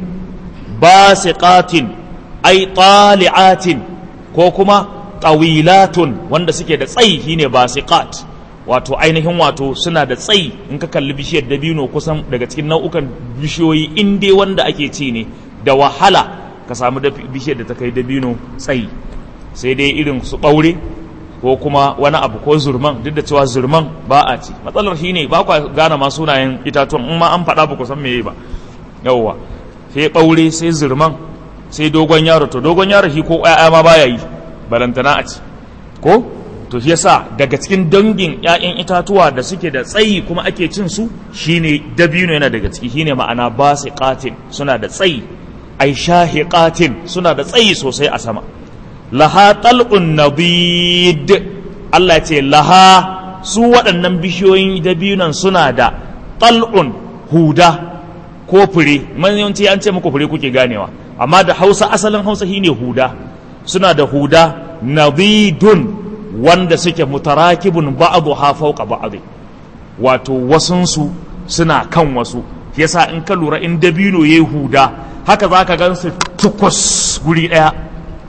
basiqatin ay tali'atin ko kuma tawilatun wanda suke da tsayi shine basiqat wato ainihin wato suna da tsayi in ka kalli bishiyar dabino kusan daga cikin nau'ukan bishiyoyi in dai wanda ake ci ne da wahala ka samu bishiyar da ta kai dabino tsayi sai dai irin su ɓaure ko kuma wani abu ko zurman duk da cewa zurman ba a ci matsalar shi ne ba kwa gane ma sunayen itatuwan in ma an faɗa ba ku san meye ba yawwa sai ɓaure sai zurman sai dogon yaro to dogon yaro shi ko ƴaƴa ma baya yi balantana a ci ko to shi yasa daga cikin dangin ƴaƴan itatuwa da suke da tsayi kuma ake cin su shine dabino yana daga ciki shine ma'ana basiqatin suna da tsayi ai shahiqatin suna da tsayi sosai a sama laha tal'un nabid Allah ce laha su waɗannan bishiyoyin dabinon suna da tal'un huda ko fure yawanci an ce muku fure kuke ganewa amma da hausa asalin hausa shine huda suna da huda nabidun wanda suke mutarakibun ba'adu ha fauka ba'adu wato wasunsu suna kan wasu yasa in ka lura in dabino yayi huda haka za ka gan su tukwas guri ɗaya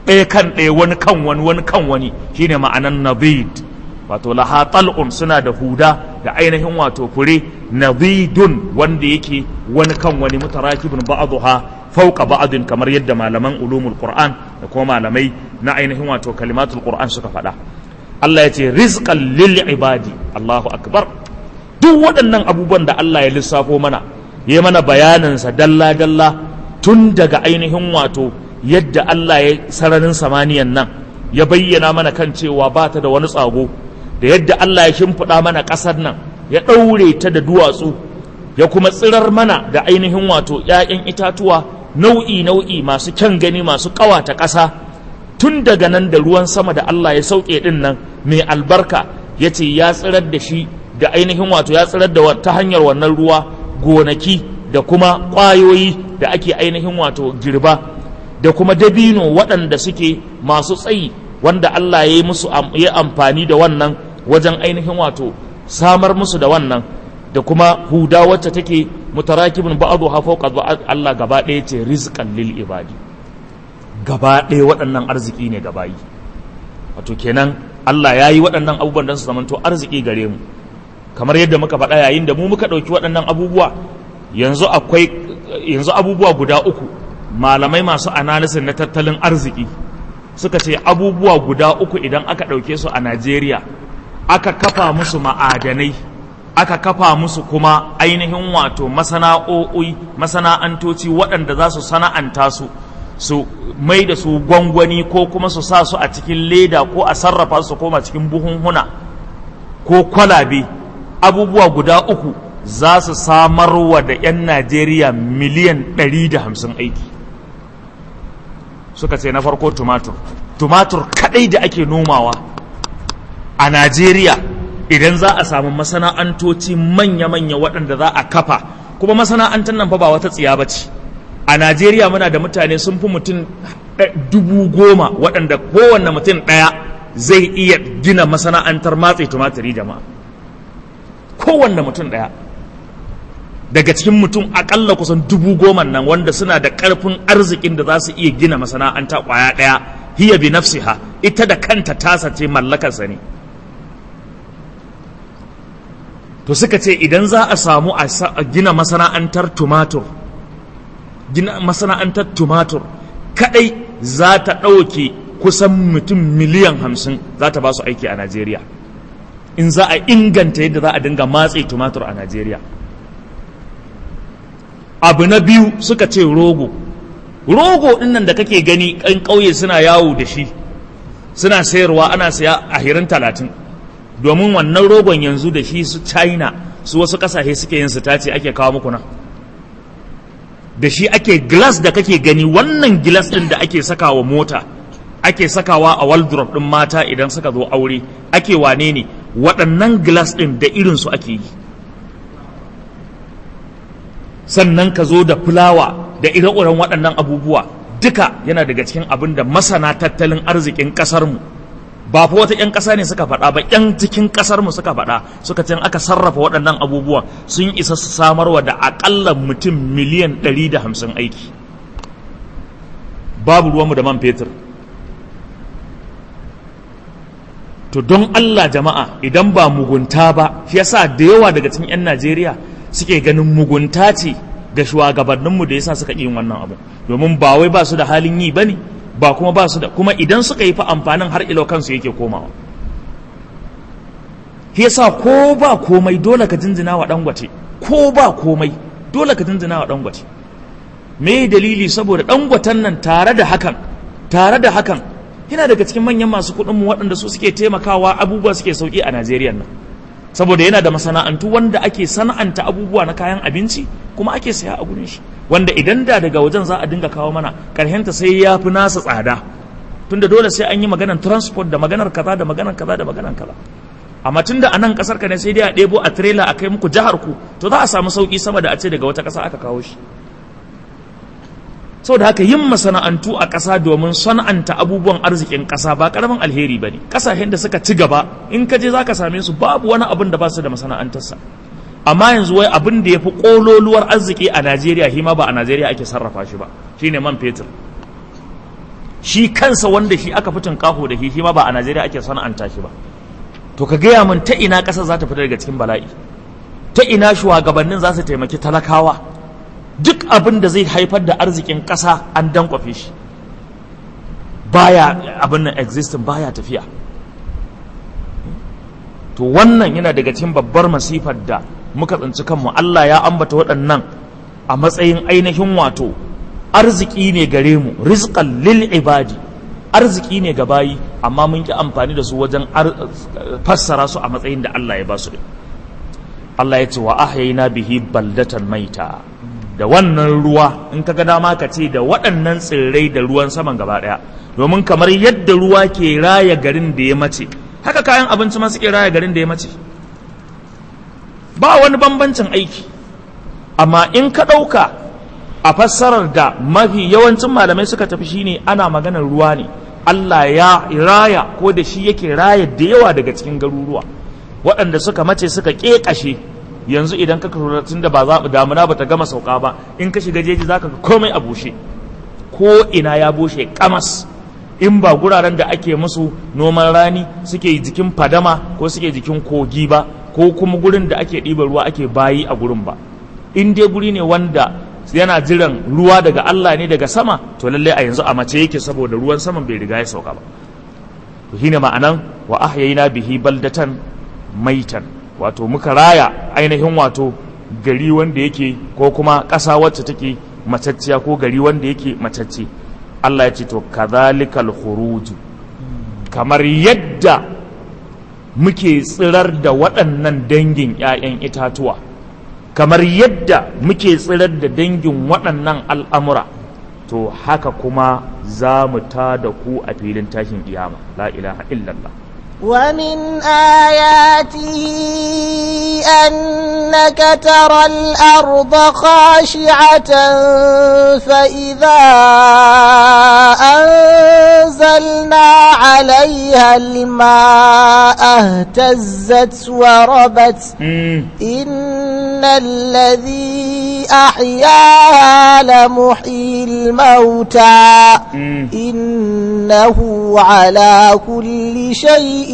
ɗaya kan ɗaya wani kan wani wani kan wani shine ma'anan nabid wato laha tal'un suna da huda da ainihin wato fure nabidun wanda yake wani kan wani mutarakibun ba'dha fauka ba'din kamar yadda malaman ulumul qur'an da kuma malamai na ainihin wato kalimatul qur'an suka faɗa Allah ya ce rizqan lil ibadi Allahu akbar duk waɗannan abubuwan da Allah ya lissafo mana ya mana bayanin sa dalla dalla tun daga ainihin wato yadda Allah ya sararin samaniyan nan ya bayyana mana kan cewa ba ta da wani tsago da yadda Allah ya shimfiɗa mana ƙasar nan ya ɗaure ta da duwatsu ya kuma tsirar mana da ainihin wato ‘ya'yan itatuwa nau'i nau'i masu kyan gani masu ƙawata ƙasa tun daga nan da ruwan sama da Allah ya sauke ɗin nan mai albarka ya ce ya tsirar da shi da ainihin wato ya tsirar da ta hanyar wannan ruwa gonaki da kuma ƙwayoyi da ake ainihin wato girba da kuma dabino waɗanda suke masu tsayi wanda Allah ya yi musu ya amfani da wannan wajen ainihin wato samar musu da wannan da kuma huda wacce take mutarakibin ba'adu ha fawqa Allah gaba ɗaya ce rizqan lil ibadi gaba ɗaya waɗannan arziki ne gaba yi wato kenan Allah ya yi waɗannan abubuwan don su zamanto arziki gare mu kamar yadda muka faɗa yayin da mu muka ɗauki waɗannan abubuwa yanzu akwai yanzu abubuwa guda uku malamai masu analysis na tattalin arziki suka ce abubuwa guda uku idan aka ɗauke su a Najeriya aka kafa musu ma'adanai aka kafa musu kuma ainihin wato masana'o'i masana'antoci waɗanda za su sana'anta su su mai da su gwangwani ko kuma su sa su a cikin leda ko a sarrafa su koma cikin buhunhuna ko kwalabe abubuwa guda uku za su samarwa da 'yan Najeriya miliyan 150 aiki suka ce na farko tumatur tumatur kadai da ake nomawa a najeriya idan za a samu masana'antoci manya-manya waɗanda za a kafa kuma masana'antar nan fa ba wata tsiya ba ce a najeriya muna da mutane sun fi mutum dubu goma waɗanda kowanne mutum ɗaya zai iya gina masana'antar matse tumaturi jama'a kowanne mutum ɗaya daga cikin mutum akalla kusan dubu goma nan wanda suna da ƙarfin arzikin da za su iya gina masana'anta ƙwaya ɗaya hiya bi nafsiha ita da kanta tasa ce mallakarsa ne to suka ce idan za a samu a gina masana'antar tumatur gina masana'antar tumatur kadai za ta ɗauke kusan mutum miliyan hamsin za ta ba su aiki a najeriya in za a inganta yadda za a dinga matse tumatur a najeriya abu na biyu suka ce rogo rogo dinnan da kake gani kan ƙauye suna yawo da shi suna sayarwa ana saya a hirin talatin domin wannan rogon yanzu da shi su china su wasu ƙasashe suke yin su tace ake kawo muku nan da shi ake glass da kake gani wannan glass din da ake sakawa mota ake sakawa a wardrobe din mata idan suka zo aure ake wane ne waɗannan glass din da irinsu ake yi sannan ka zo da fulawa da ire-iren waɗannan abubuwa duka yana daga cikin abin da masana tattalin arzikin ƙasarmu ba fa wata 'yan ƙasa ne suka faɗa ba 'yan cikin ƙasarmu suka faɗa suka ce aka sarrafa waɗannan abubuwan sun isa su samarwa da aƙalla mutum miliyan 150 aiki babu ruwanmu da man fetur to don Allah jama'a idan ba mugunta ba shi yasa da yawa daga cikin 'yan Najeriya suke ganin mugunta ce ga shugabanninmu da yasa suka yin wannan abu domin ba wai ba su da halin yi bane ba kuma ba su da kuma idan suka yi fa amfanin har ilo kansu yake komawa shi yasa ko ba komai dole ka jinjina wa dangote ko ba komai dole ka jinjina wa dangote me dalili saboda dangoten nan tare da hakan tare da hakan yana daga cikin manyan masu kuɗin mu waɗanda su suke taimakawa abubuwa suke sauki a Najeriya nan saboda yana da masana'antu wanda ake sana'anta abubuwa na kayan abinci kuma ake saya a gurin shi wanda idan da daga wajen za a dinga kawo mana karhenta sai ya fi nasa tsada tunda dole sai an yi maganar transport da maganar kaza da maganar kaza da maganar kaza amma tunda a nan kasar ka ne sai dai a ɗebo a trailer a kai muku jihar ku to za a samu sauki sama da a ce daga wata ƙasa aka kawo shi saboda haka yin masana'antu a ƙasa domin sana'anta abubuwan arzikin ƙasa ba ƙaramin alheri ba ne ƙasashen da suka ci gaba in ka je za ka same su babu wani abin da ba su da masana'antarsa amma yanzu wai abin da ya fi ƙololuwar arziki a najeriya hima ba a najeriya ake sarrafa shi ba shine man fetur shi kansa wanda shi aka fitin kaho da shi shi ma ba a najeriya ake sana'anta shi ba to ka gaya min ta ina ƙasa za ta fita daga cikin bala'i ta ina shugabannin za su taimaki talakawa duk abin da zai haifar da arzikin ƙasa an dankwafe shi baya abin nan existing baya tafiya to wannan yana daga cikin babbar masifar da muka tsinci kanmu Allah ya ambata waɗannan a matsayin ainihin wato arziki ne gare mu rizqan lil ibadi arziki ne ga bayi amma mun ki amfani da su wajen fassara su a matsayin da Allah ya ba su Allah ya ce wa ahyayna bihi baldatan maita da wannan ruwa in ka ga dama ka ce da waɗannan tsirrai da ruwan saman gaba ɗaya domin kamar yadda ruwa ke raya garin da ya mace haka kayan abinci ma suke raya garin da ya mace ba wani bambancin aiki amma in ka ɗauka a fassarar da mafi yawancin malamai suka tafi shine ana maganar ruwa ne Allah ya raya ko da shi yake raya da yawa daga cikin garuruwa waɗanda suka mace suka ƙeƙashe yanzu idan ka kura tun da ba za damuna ba ta gama sauka ba in ka shiga jeji zaka ga komai a bushe ko ina ya bushe kamas in ba guraren da ake musu noman rani suke jikin fadama ko suke jikin kogi ba ko kuma gurin da ake ɗiba ruwa ake bayi a gurin ba in dai guri ne wanda yana jiran ruwa daga Allah ne daga sama to lalle a yanzu a mace yake saboda ruwan saman bai riga ya sauka ba to shine ma'anan wa ahyayna bihi baldatan maitan wato muka raya ainihin wato gari wanda yake ko kuma ƙasa wacce take matacciya ko gari wanda yake matacce Allah ya ce to kadhalikal khuruj kamar yadda muke tsirar da waɗannan dangin 'ya'yan itatuwa kamar yadda muke tsirar da dangin waɗannan al'amura to haka kuma za mu ta da ku a filin tashin kiyama la ilaha illallah ومن آياته أنك ترى الأرض خاشعة فإذا أنزلنا عليها الماء اهتزت وربت إن الذي أحياها لمحيي الموتى إنه على كل شيء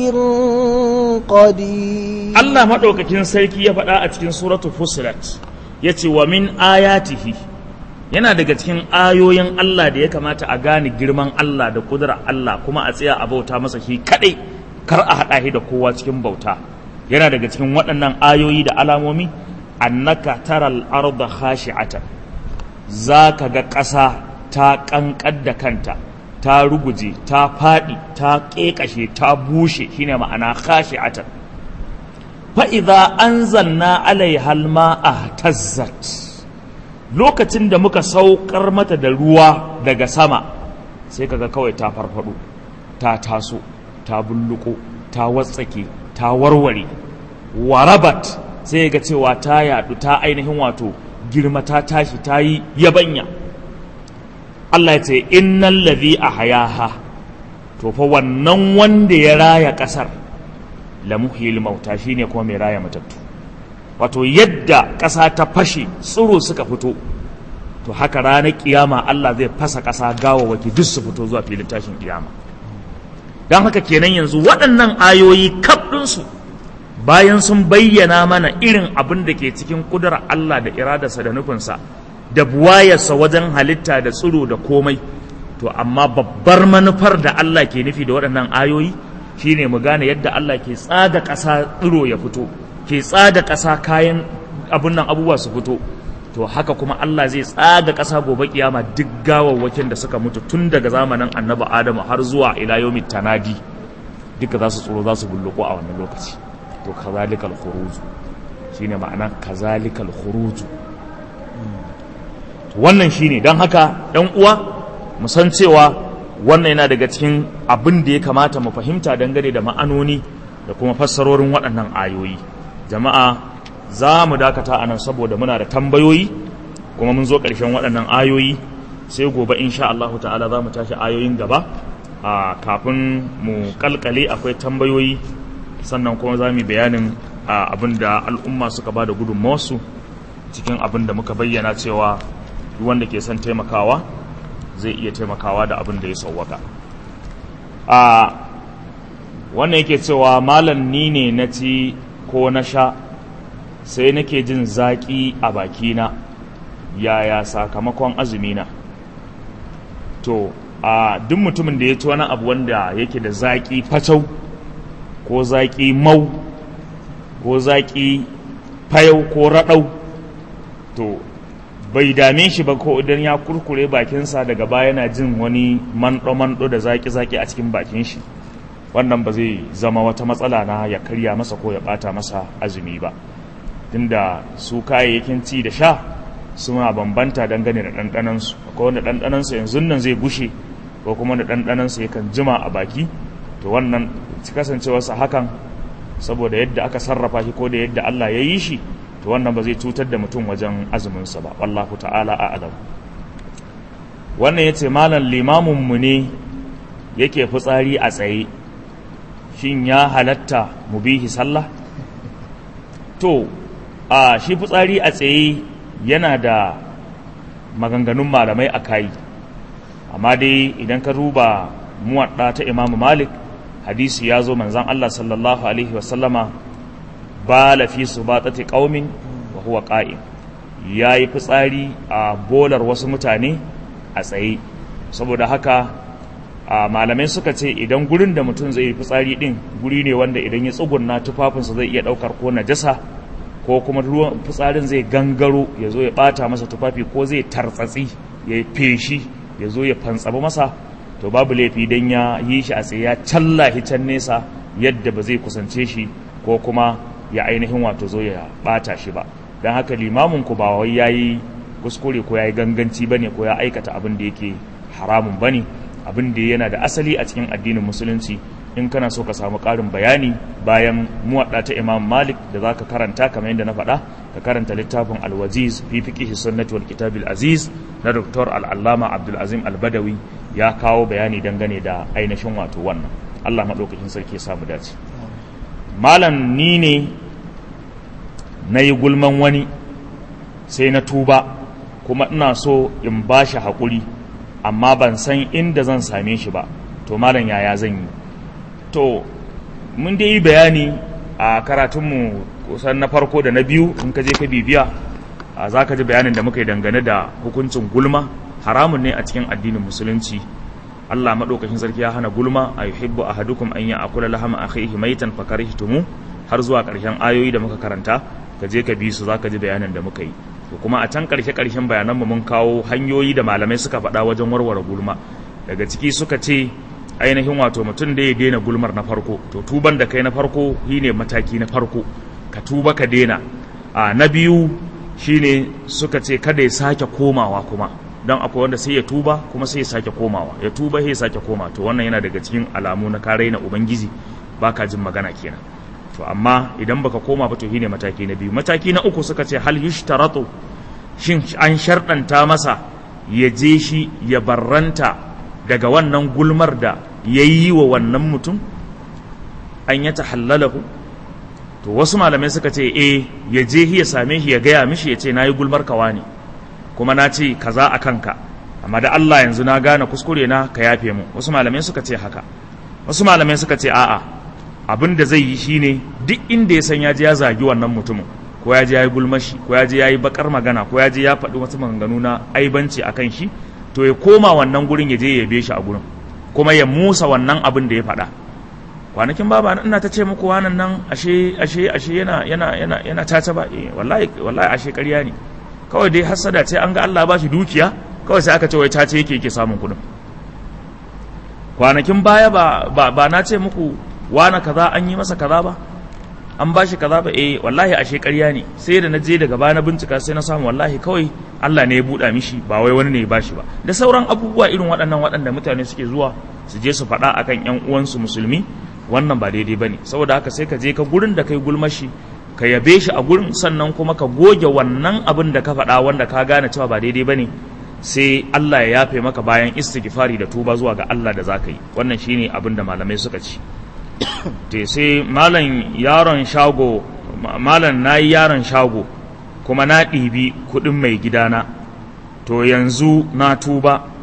قدير Allah maɗaukakin sarki ya faɗa a cikin suratu Fusilat ya ce wa min ayatihi yana daga cikin ayoyin Allah da ya kamata a gane girman Allah da kudura Allah kuma a tsaya a bauta masa shi kaɗai kar a haɗa shi da kowa cikin bauta yana daga cikin waɗannan ayoyi da alamomi annaka taral arda khashi'atan za ka ga ƙasa ta ƙanƙar da kanta ta ruguje ta faɗi ta ƙeƙashe ta bushe shine ma'ana khashi'atan fa idza anzalna alaiha alma'a tazzat lokacin da muka saukar mata da ruwa daga sama sai kaga kawai ta farfado ta taso ta bulluko ta watsake ta warware warabat sai ga cewa ta yadu ta ainihin wato girma ta tashi ta yi yabanya Allah ya ce innal ladhi ahyaha to fa wannan wanda ya raya kasar la muhyil mauta shine kuma mai raya matattu wato yadda ƙasa ta fashe tsiro suka fito to haka ranar kiyama Allah zai fasa ƙasa gawawaki duk su fito zuwa filin tashin kiyama don haka kenan yanzu waɗannan ayoyi kaf ɗinsu bayan sun bayyana mana irin abin da ke cikin ƙudurar Allah da iradarsa da nufinsa da buwayarsa wajen halitta da tsiro da komai to amma babbar manufar da Allah ke nufi da waɗannan ayoyi shine mu gane yadda Allah ke tsada ƙasa tsiro ya fito ke tsada ƙasa kayan abun nan abubuwa su fito to haka kuma Allah zai tsaga ƙasa gobe kiyama duk gawawwakin da suka mutu tun daga zamanin annabi Adamu har zuwa ila yawmit tanadi duka za su tsoro za su bulluko a wannan lokaci to kazalikal khuruj shine ma'ana kazalikal khuruj wannan shine don haka ɗan uwa mu san cewa wannan yana daga cikin abin da ya kamata mu fahimta dangane da ma'anoni da kuma fassarorin waɗannan ayoyi jama'a za mu dakata a nan saboda muna da tambayoyi kuma mun zo ƙarshen waɗannan ayoyi sai gobe insha Allah ta'ala za mu tashi ayoyin gaba a kafin mu kalkale akwai tambayoyi sannan kuma za mu bayanin abin da al'umma suka ba da gudunmawarsu cikin abin da muka bayyana cewa wanda ke son taimakawa zai iya taimakawa da abin da ya sauwaka a wannan yake cewa malam ni ne na ci ko na sha sai nake jin zaƙi a bakina yaya sakamakon azumina to a duk mutumin da ya ci wani abu wanda yake da zaƙi facau ko zaƙi mau ko zaƙi fayau ko raɗau to bai dame shi ba ko idan ya kurkure bakinsa daga baya yana jin wani manɗo-manɗo da zaƙi-zaƙi a cikin bakin shi wannan ba zai zama wata matsala na ya karya masa ko ya ɓata masa azumi ba tunda su kayayyakin ci da sha suna bambanta dangane da ɗanɗanansu akwai wanda ɗanɗanansu yanzu nan zai gushe ko kuma da ɗanɗanansu yakan jima a baki to wannan kasancewarsa hakan saboda yadda aka sarrafa shi ko da yadda Allah ya yi shi to wannan ba zai cutar da mutum wajen azuminsa ba wallahu ta'ala a'lam wannan yace malam limamin mu ne yake fitsari a tsaye shin ya halatta mu bihi sallah to a shi fitsari a tsaye yana da maganganun malamai a kai amma dai idan ka duba muwadda ta imamu malik hadisi ya zo manzan Allah sallallahu alaihi wasallama ba lafi su ba tsati ƙaumin wa huwa ƙa'im ya yi fitsari a bolar wasu mutane a tsaye saboda haka a malamai suka ce idan gurin da mutum zai yi fitsari ɗin guri ne wanda idan ya tsugunna tufafinsa zai iya ɗaukar ko najasa ko kuma ruwan fitsarin zai gangaro ya zo ya ɓata masa tufafi ko zai tartsatsi ya yi feshi ya zo ya fantsaba masa to babu laifi don ya yi shi a tsaye ya callahi can nesa yadda ba zai kusance shi ko kuma ya ainihin wato zo ya bata shi ba don haka limamin ku ba wai ya yi kuskure ko ya yi ganganci ba ne ko ya aikata abin da yake haramun ba ne abin da yana da asali a cikin addinin musulunci in kana so ka samu ƙarin bayani bayan muwaɗa ta imam malik da za ka karanta kamar yadda na faɗa ka karanta littafin alwaziz fi fiqihi sunnati wal kitabil aziz na dr al'allama abdulazim albadawi ya kawo bayani dangane da ainihin wato wannan allah maɗaukakin sarki ya samu dace malam ni ne na yi gulman wani sai na tuba kuma ina so in ba shi haƙuri amma ban san inda zan same shi ba to malam yaya zan yi to mun dai yi bayani a karatunmu kusan na farko da na biyu in ka je ka bibiya za ka ji bayanin da muka yi dangane da hukuncin gulma haramun ne a cikin addinin musulunci Allah maɗaukakin sarki ya hana gulma a yuhibbu ahadukum an ya'kula lahama akhihi maitan fakarihtumu har zuwa ƙarshen ayoyi da muka karanta ka je ka bi su zaka ji bayanin da muka yi to kuma a can ƙarshe ƙarshen bayanan mu mun kawo hanyoyi da malamai suka faɗa wajen warware gulma daga ciki suka ce ainihin wato mutum da ya daina gulmar na farko to tuban da kai na farko shine mataki na farko ka tuba ka daina a na biyu shine suka ce kada ya sake komawa kuma don akwai wanda sai ya tuba kuma sai ya sake komawa ya tuba sai ya sake koma to wannan yana daga cikin alamu na kare na ubangiji baka jin magana kenan to amma idan baka koma ba to shine mataki na biyu mataki na uku suka ce hal yushtaratu shin an sharɗanta masa ya je shi ya barranta daga wannan gulmar da ya yi wa wannan mutum an ya tahallalahu to wasu malamai suka ce eh ya je ya same shi ya gaya mishi ya ce na yi gulmar kawa ne kuma na ce kaza a kanka amma da Allah yanzu na gane kuskure na ka yafe mu wasu malamai suka ce haka wasu malamai suka ce a'a abin da zai yi shine duk inda ya san ya je ya zagi wannan mutumin ko ya je ya yi gulmashi ko ya je ya yi bakar magana ko ya je ya faɗi wasu maganganu na aibanci akan shi to ya koma wannan gurin ya je ya yabe shi a gurin kuma ya musa wannan abin da ya faɗa kwanakin baba ina ta ce muku wannan nan ashe ashe ashe yana yana yana yana tata ba eh wallahi wallahi ashe ƙarya ne kawai dai hasada ce an ga Allah ba shi dukiya kawai sai aka ce wai tace yake yake samun kuɗin kwanakin baya ba ba, ba na ce muku wani kaza an yi masa kaza ba an ba shi kaza ba eh wallahi ashe ƙarya ne sai da na je daga baya na bincika sai na samu wallahi kawai Allah ne ya buɗa mishi ba wai wani ne ya bashi ba da sauran abubuwa irin waɗannan waɗanda mutane suke zuwa su je su faɗa akan ƴan uwansu musulmi wannan ba daidai bane saboda haka sai ka je ka gurin da kai gulmashi ka yabe shi a gurin sannan kuma ka goge wannan abin da ka faɗa wanda ka gane cewa ba daidai bane sai Allah ya yafe maka bayan istighfari da tuba zuwa ga Allah da zaka yi wannan shine abin da malamai suka ci te sai malam yaron shago malam nayi yaron shago kuma na ɗibi kuɗin mai gidana to yanzu na tuba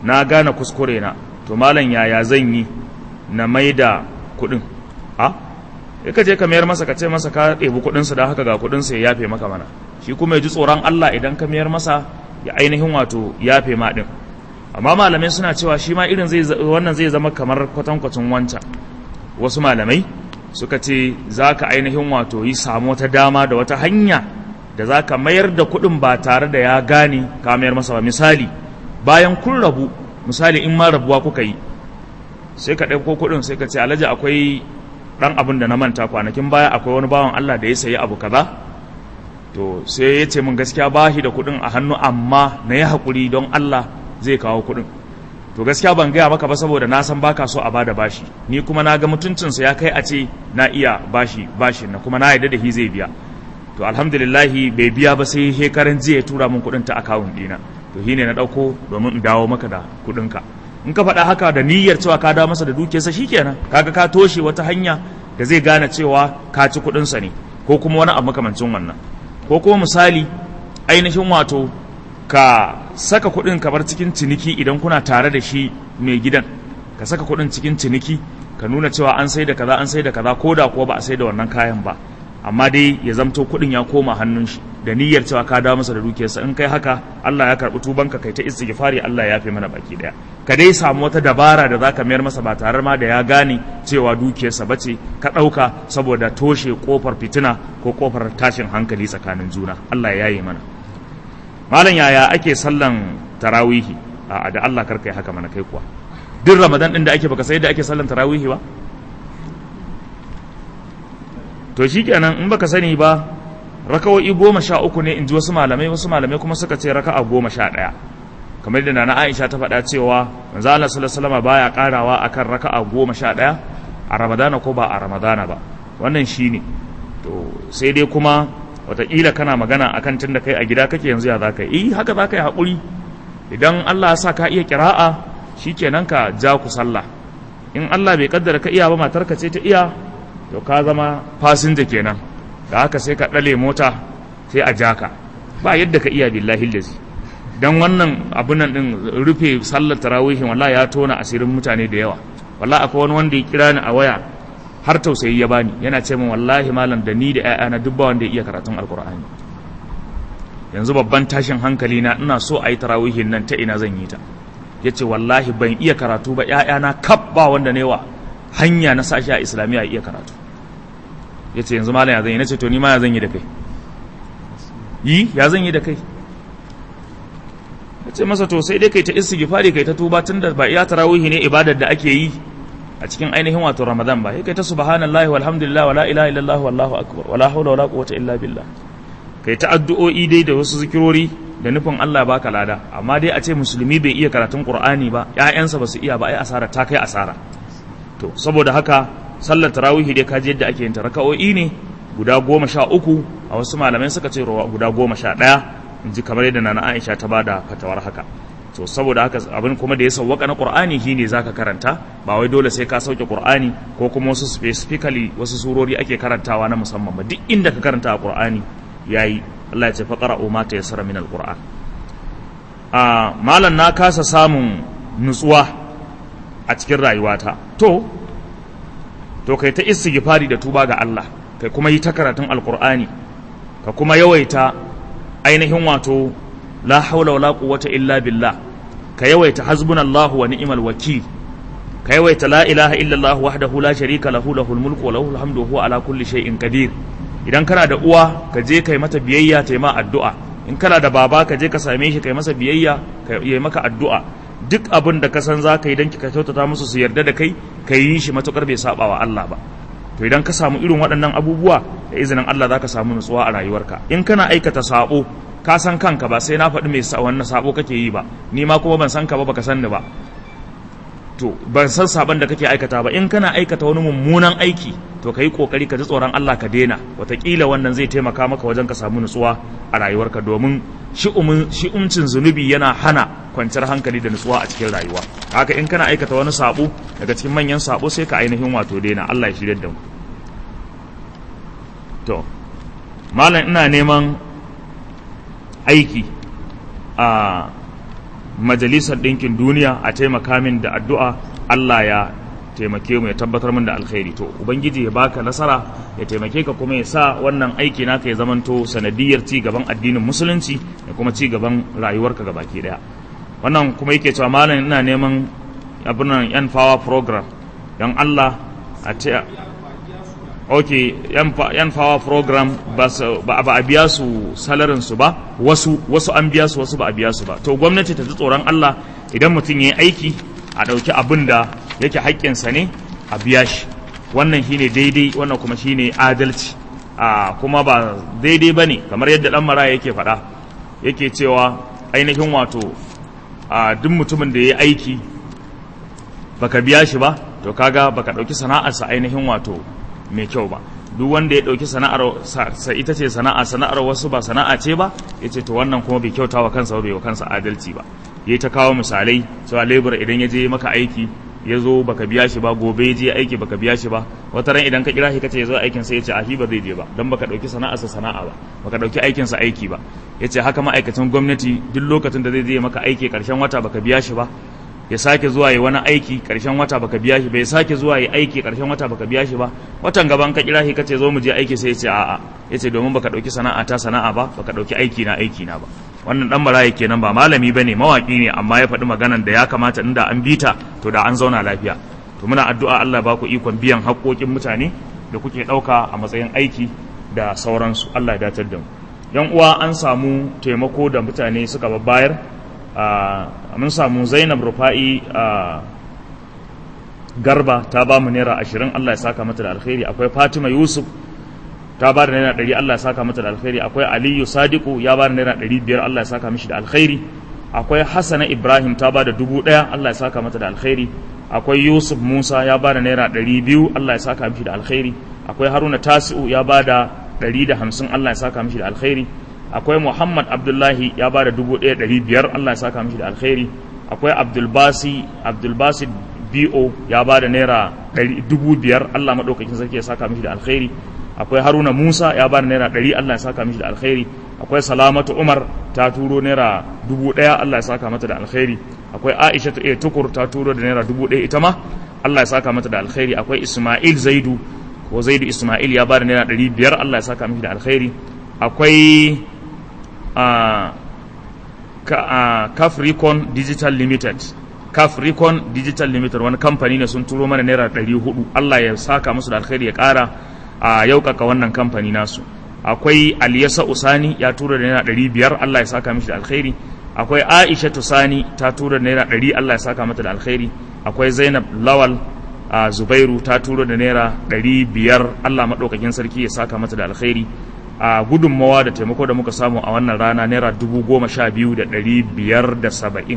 na gane kuskure na to malam yaya zan yi na mai da kuɗin a ka je ka mayar masa ka ce masa ka ɗebi kuɗinsa da haka ga kuɗinsa ya yafe maka mana shi kuma ya ji tsoron Allah idan ka mayar masa ya ainihin wato yafe ma ɗin amma malamai suna cewa shi ma irin wannan zai zama kamar kwatankwacin wancan wasu malamai suka ce za ka ainihin wato yi samu wata dama da wata hanya da za ka mayar da kuɗin ba tare da ya gane ka mayar masa ba misali bayan kun rabu misali in ma rabuwa kuka yi sai ka ɗauko kuɗin sai ka ce alhaji akwai ɗan abin da na manta kwanakin baya akwai wani bawan Allah da ya sayi abu kaza to sai ya ce min gaskiya ba shi da kuɗin a hannu amma na yi haƙuri don Allah zai kawo kuɗin to gaskiya ban gaya maka ba saboda na san baka so a bada bashi ni kuma na ga mutuncinsa ya kai a ce na iya bashi bashin na kuma na yarda da shi zai biya to alhamdulillahi bai biya ba sai shekaran jiya ya tura min kuɗin ta akawun ɗina to shi ne na ɗauko domin in dawo maka da kuɗinka in ka faɗa haka da niyyar cewa ka dawo masa da dukiyarsa shikenan kaga ka toshe wata hanya da zai gane cewa ka ci kuɗinsa ne ko kuma wani abu makamancin wannan ko kuma misali ainihin wato ka saka kuɗin ka bar cikin ciniki idan kuna tare da shi mai gidan ka saka kuɗin cikin ciniki ka nuna cewa an sai da kaza an sai da kaza ko da kuwa ba a sai da wannan kayan ba amma dai ya zamto kuɗin ya koma hannun shi da niyyar cewa ka dawo masa da dukiyarsa in kai haka Allah ya karɓi tubanka kai ta istighfari Allah ya fi mana baki daya ka dai samu wata dabara da zaka mayar masa ba tare ma da ya gane cewa dukiyarsa bace ka ɗauka saboda toshe kofar fitina ko kofar tashin hankali tsakanin juna Allah ya yi mana malam yaya ake sallan tarawihi a da Allah karka yi haka mana kai kuwa duk ramadan din da ake baka sai da ake sallan tarawihi ba to shikenan in baka sani ba rakawoyi goma sha uku ne in ji wasu malamai wasu malamai kuma suka ce raka'a goma sha ɗaya kamar da nana Aisha ta faɗa cewa manzo Allah sallallahu alaihi wasallam baya karawa akan raka'a goma sha ɗaya a ramadana ko ba a ramadana ba wannan shine to sai dai kuma wataƙila kana magana a kan tunda kai a gida kake yanzu ya za ka yi haka za ka yi haƙuri idan Allah ya sa ka iya kira'a shi kenan ka ja ku sallah in Allah bai kaddara ka iya ba matarka ce ta iya to ka zama fasinja kenan da haka sai ka ɗale mota sai a ja ka ba yadda ka iya billahi lazi dan wannan abun nan din rufe sallar tarawihin wallahi ya tona asirin mutane da yawa wallahi akwai wani wanda ya kira ni a waya har tausayi ya bani yana ce min wallahi malam da ni da ƴaƴana duk ba wanda ya iya karatun alkur'ani yanzu babban tashin hankali na ina so a yi tarawihin nan ta ina zan yi ta yace wallahi ban iya karatu ba ƴaƴana kaf ba wanda ne wa hanya na sashi a islamiyya iya karatu yace yanzu malam ya zan yi nace to ni ma ya zan yi da kai yi ya zan yi da kai yace masa to sai dai kai ta istighfari kai ta tuba tunda ba iya tarawihi ne ibadar da ake yi a cikin ainihin wato Ramadan ba kai ta subhanallahi walhamdulillah wala ilaha illallah wallahu akbar wala hawla wala quwwata illa billah kai ta addu'o'i dai da wasu zikirori da nufin Allah baka lada amma dai a ce musulmi bai iya karatun Qur'ani ba ƴaƴansa ba su iya ba ai asara ta kai asara to saboda haka sallar tarawih dai kaji yadda ake yin ta raka'o'i ne guda goma sha uku a wasu malamai suka ce guda goma sha ɗaya in ji kamar yadda nana Aisha ta bada fatawar haka to saboda haka abin kuma da ya sauwaka na qur'ani shine zaka karanta ba wai dole sai ka sauke qur'ani ko kuma wasu specifically wasu surori ake karantawa na musamman ba duk inda ka karanta a qur'ani yayi Allah ya ce faqra'u ma tayassara min alquran a malan na kasa samun nutsuwa a cikin rayuwata to to kai ta istighfari da tuba ga Allah kai kuma yi ta karatun alqur'ani ka kuma yawaita ainihin wato la haula wala quwwata illa billah ka yawaita hasbunallahu wa ni'mal wakil ka yawaita la ilaha illa allah wahdahu la sharika lahu lahul mulku wa lahul hamdu wa huwa ala kulli shay'in qadir idan kana da uwa ka je kai mata biyayya ta ma addu'a in kana da baba ka je ka same shi kai masa biyayya ka yi maka addu'a duk abin da ka san za ka yi don ka kyautata musu su yarda da kai ka yi shi matukar bai saba wa Allah ba to idan ka samu irin waɗannan abubuwa da izinin Allah za ka samu nutsuwa a rayuwarka in kana aikata sabo ka san kanka ba sai na faɗi mai wannan sabo kake yi ba ni ma kuma ban san ka ba baka san ni ba to ban san saban da kake aikata ba in kana aikata wani mummunan aiki to ka yi kokari ka ji tsoron Allah ka daina wataƙila wannan zai taimaka maka wajen ka samu nutsuwa a rayuwarka domin shi umcin zunubi yana hana kwanciyar hankali da nutsuwa a cikin rayuwa haka in kana aikata wani sabo daga cikin manyan sabo sai ka ainihin wato daina Allah ya shirya da mu to malam ina neman aiki a majalisar ɗinkin duniya a taimaka min da addu'a Allah ya taimake mu ya tabbatar min da alkhairi to ubangiji ya baka nasara ya taimake ka kuma ya sa wannan aiki naka ya zamanto sanadiyar ci gaban addinin musulunci da kuma ci gaban rayuwarka gabaki daya wannan kuma yake cewa malam ina neman abin nan yan power program don Allah a ce ok yan power program ba a biya su salarin su ba wasu wasu an biya su wasu ba a biya su ba to gwamnati ta ji tsoron Allah idan mutum ya yi aiki a ɗauki abin da yake haƙƙinsa ne a biya shi wannan shine daidai wannan kuma shine adalci a kuma ba daidai ba ne kamar yadda ɗan mara yake faɗa yake cewa ainihin wato a duk mutumin da ya yi aiki baka biya shi ba to kaga baka ɗauki sana'arsa ainihin wato mai kyau ba duk wanda ya ɗauki sana'ar sa ita ce sana'a sana'ar wasu ba sana'a ce ba ya ce to wannan kuma bai kyauta wa kansa bai wa kansa adalci ba ya ta kawo misalai cewa lebura idan ya je maka aiki ya zo baka biya shi ba gobe ya je aiki baka biya shi ba wata ran idan ka kira shi kace ya zo aikin sai ya ce a shi ba zai je ba dan baka ɗauki sana'arsa sana'a ba baka ɗauki aikinsa aiki ba ya ce haka ma'aikacin gwamnati duk lokacin da zai je maka aiki ƙarshen wata baka biya shi ba ya sake zuwa yi wani aiki karshen wata baka biya shi bai sake zuwa yi aiki karshen wata baka biya shi ba watan gaban ka kira shi kace zo mu je aiki sai ya ce a'a ya ce domin baka dauki sana'a ta sana'a ba baka dauki aiki na aiki na ba wannan dan barayi kenan ba malami bane mawaki ne amma ya faɗi maganan da ya kamata inda an bita to da an zauna lafiya to muna addu'a Allah ba ku ikon biyan haƙoƙin mutane da kuke ɗauka a matsayin aiki da sauransu Allah ya datar da mu yan uwa an samu taimako da mutane suka babbayar mun samu zainab rufa'i garba ta ba mu naira ashirin allah ya saka mata da alkhairi akwai fatima yusuf ta ba da naira ɗari allah ya saka mata da alkhairi akwai aliyu sadiku ya ba da naira ɗari biyar allah ya saka mishi da alkhairi akwai hassana ibrahim ta ba da dubu ɗaya allah ya saka mata da alkhairi akwai yusuf musa ya ba da naira ɗari biyu allah ya saka mishi da alkhairi akwai haruna tasi'u ya ba da ɗari da hamsin allah ya saka mishi da alkhairi akwai muhammad abdullahi ya ba da dubu ɗaya ɗari biyar allah ya saka mishi da alkhairi akwai abdulbasi abdulbasi bo ya ba da naira dubu biyar allah maɗaukakin sarki ya saka mishi da alkhairi akwai haruna musa ya ba da naira ɗari allah ya saka mishi da alkhairi akwai salamatu umar ta turo naira dubu ɗaya allah ya saka mata da alkhairi akwai aisha ta iya tukur ta turo da naira dubu ɗaya ita ma allah ya saka mata da alkhairi akwai ismail zaidu ko zaidu ismail ya ba da naira ɗari biyar allah ya saka mishi da alkhairi akwai Cafricon Digital Limited Cafricon Digital Limited wani kamfani ne sun turo mana naira ɗari hudu Allah ya saka musu da alkhairi ya ƙara a yaukaka wannan kamfani nasu akwai Aliyasa Usani ya tura da naira ɗari biyar Allah ya saka mishi da alkhairi akwai Aisha Tusani ta tura da naira ɗari Allah ya saka mata da alkhairi akwai Zainab Lawal a Zubairu ta tura da naira ɗari biyar Allah maɗaukakin sarki ya saka mata da alkhairi a gudunmawa da taimako da muka samu a wannan rana naira dubu goma sha biyu da ɗari biyar da saba'in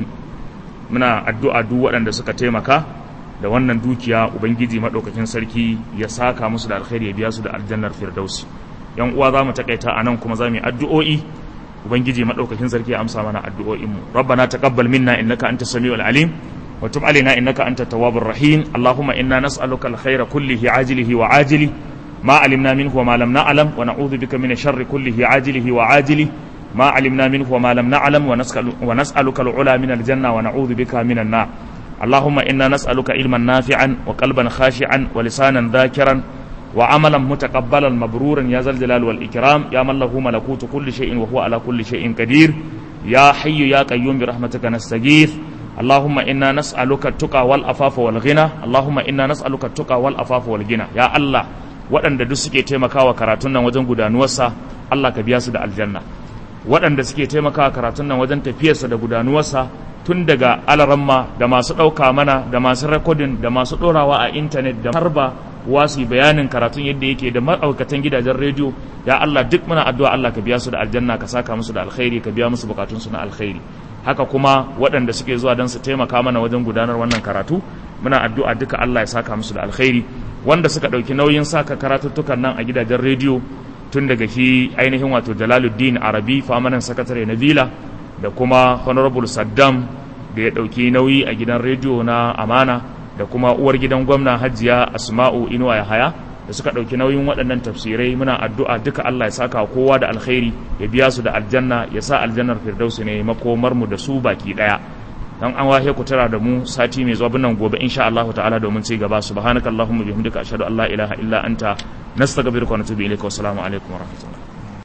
muna addu'a duk waɗanda suka taimaka da wannan dukiya ubangiji maɗaukakin sarki ya saka musu da alkhairi ya biya su da aljannar firdausi yan uwa za mu takaita a nan kuma za mu yi addu'o'i ubangiji maɗaukakin sarki ya amsa mana addu'o'inmu rabbana taqabbal minna innaka anta samiul alim wa tub alaina innaka anta tawwabur rahim allahumma inna nas'aluka alkhayra kullihi ajilihi wa ajilihi ما علمنا منه وما لم نعلم ونعوذ بك من الشر كله عاجله وعاجله ما علمنا منه وما لم نعلم ونسأل ونسألك العلا من الجنة ونعوذ بك من النار اللهم إنا نسألك علما نافعا وقلبا خاشعا ولسانا ذاكرا وعملا متقبلا مبرورا يا ذا الجلال والإكرام يا من له ملكوت كل شيء وهو على كل شيء قدير يا حي يا قيوم برحمتك نستغيث اللهم إنا نسألك التقى والأفاف والغنى اللهم إنا نسألك التقى والأفاف والغنى يا الله waɗanda duk suke taimakawa karatun nan wajen gudanuwarsa Allah ka biya su da aljanna waɗanda suke taimakawa karatun nan wajen tafiyarsa da gudanuwarsa tun daga alaramma da masu ɗauka mana da masu rekodin da masu ɗorawa a intanet da harba wasu bayanin karatun yadda yake da ma'aikatan gidajen rediyo ya Allah duk muna addu'a Allah ka biya su da aljanna ka saka musu da alkhairi ka biya musu bukatunsu na alkhairi haka kuma waɗanda suke zuwa don su taimaka mana wajen gudanar wannan karatu muna addu'a duka Allah ya saka musu da alkhairi wanda suka ɗauki nauyin saka karatuttukan nan a gidajen rediyo tun daga shi ainihin wato jalaluddin arabi famanan sakatare na vila da kuma honorable saddam da ya ɗauki nauyi a gidan rediyo na amana da kuma uwar gidan gwamna hajiya asma'u inuwa ya haya da suka ɗauki nauyin waɗannan tafsirai muna addu'a duka allah ya saka kowa da alkhairi ya biya su da aljanna ya sa aljannar firdausi ne makomar mu da su baki ɗaya dan an wahe ku tara da mu sati mai zuwa nan gobe insha Allah ta'ala domin ci gaba subhanakallahumma bihamdika ashhadu an la ilaha illa anta nastaghfiruka wa natubu ilayka wa assalamu alaikum wa rahmatullahi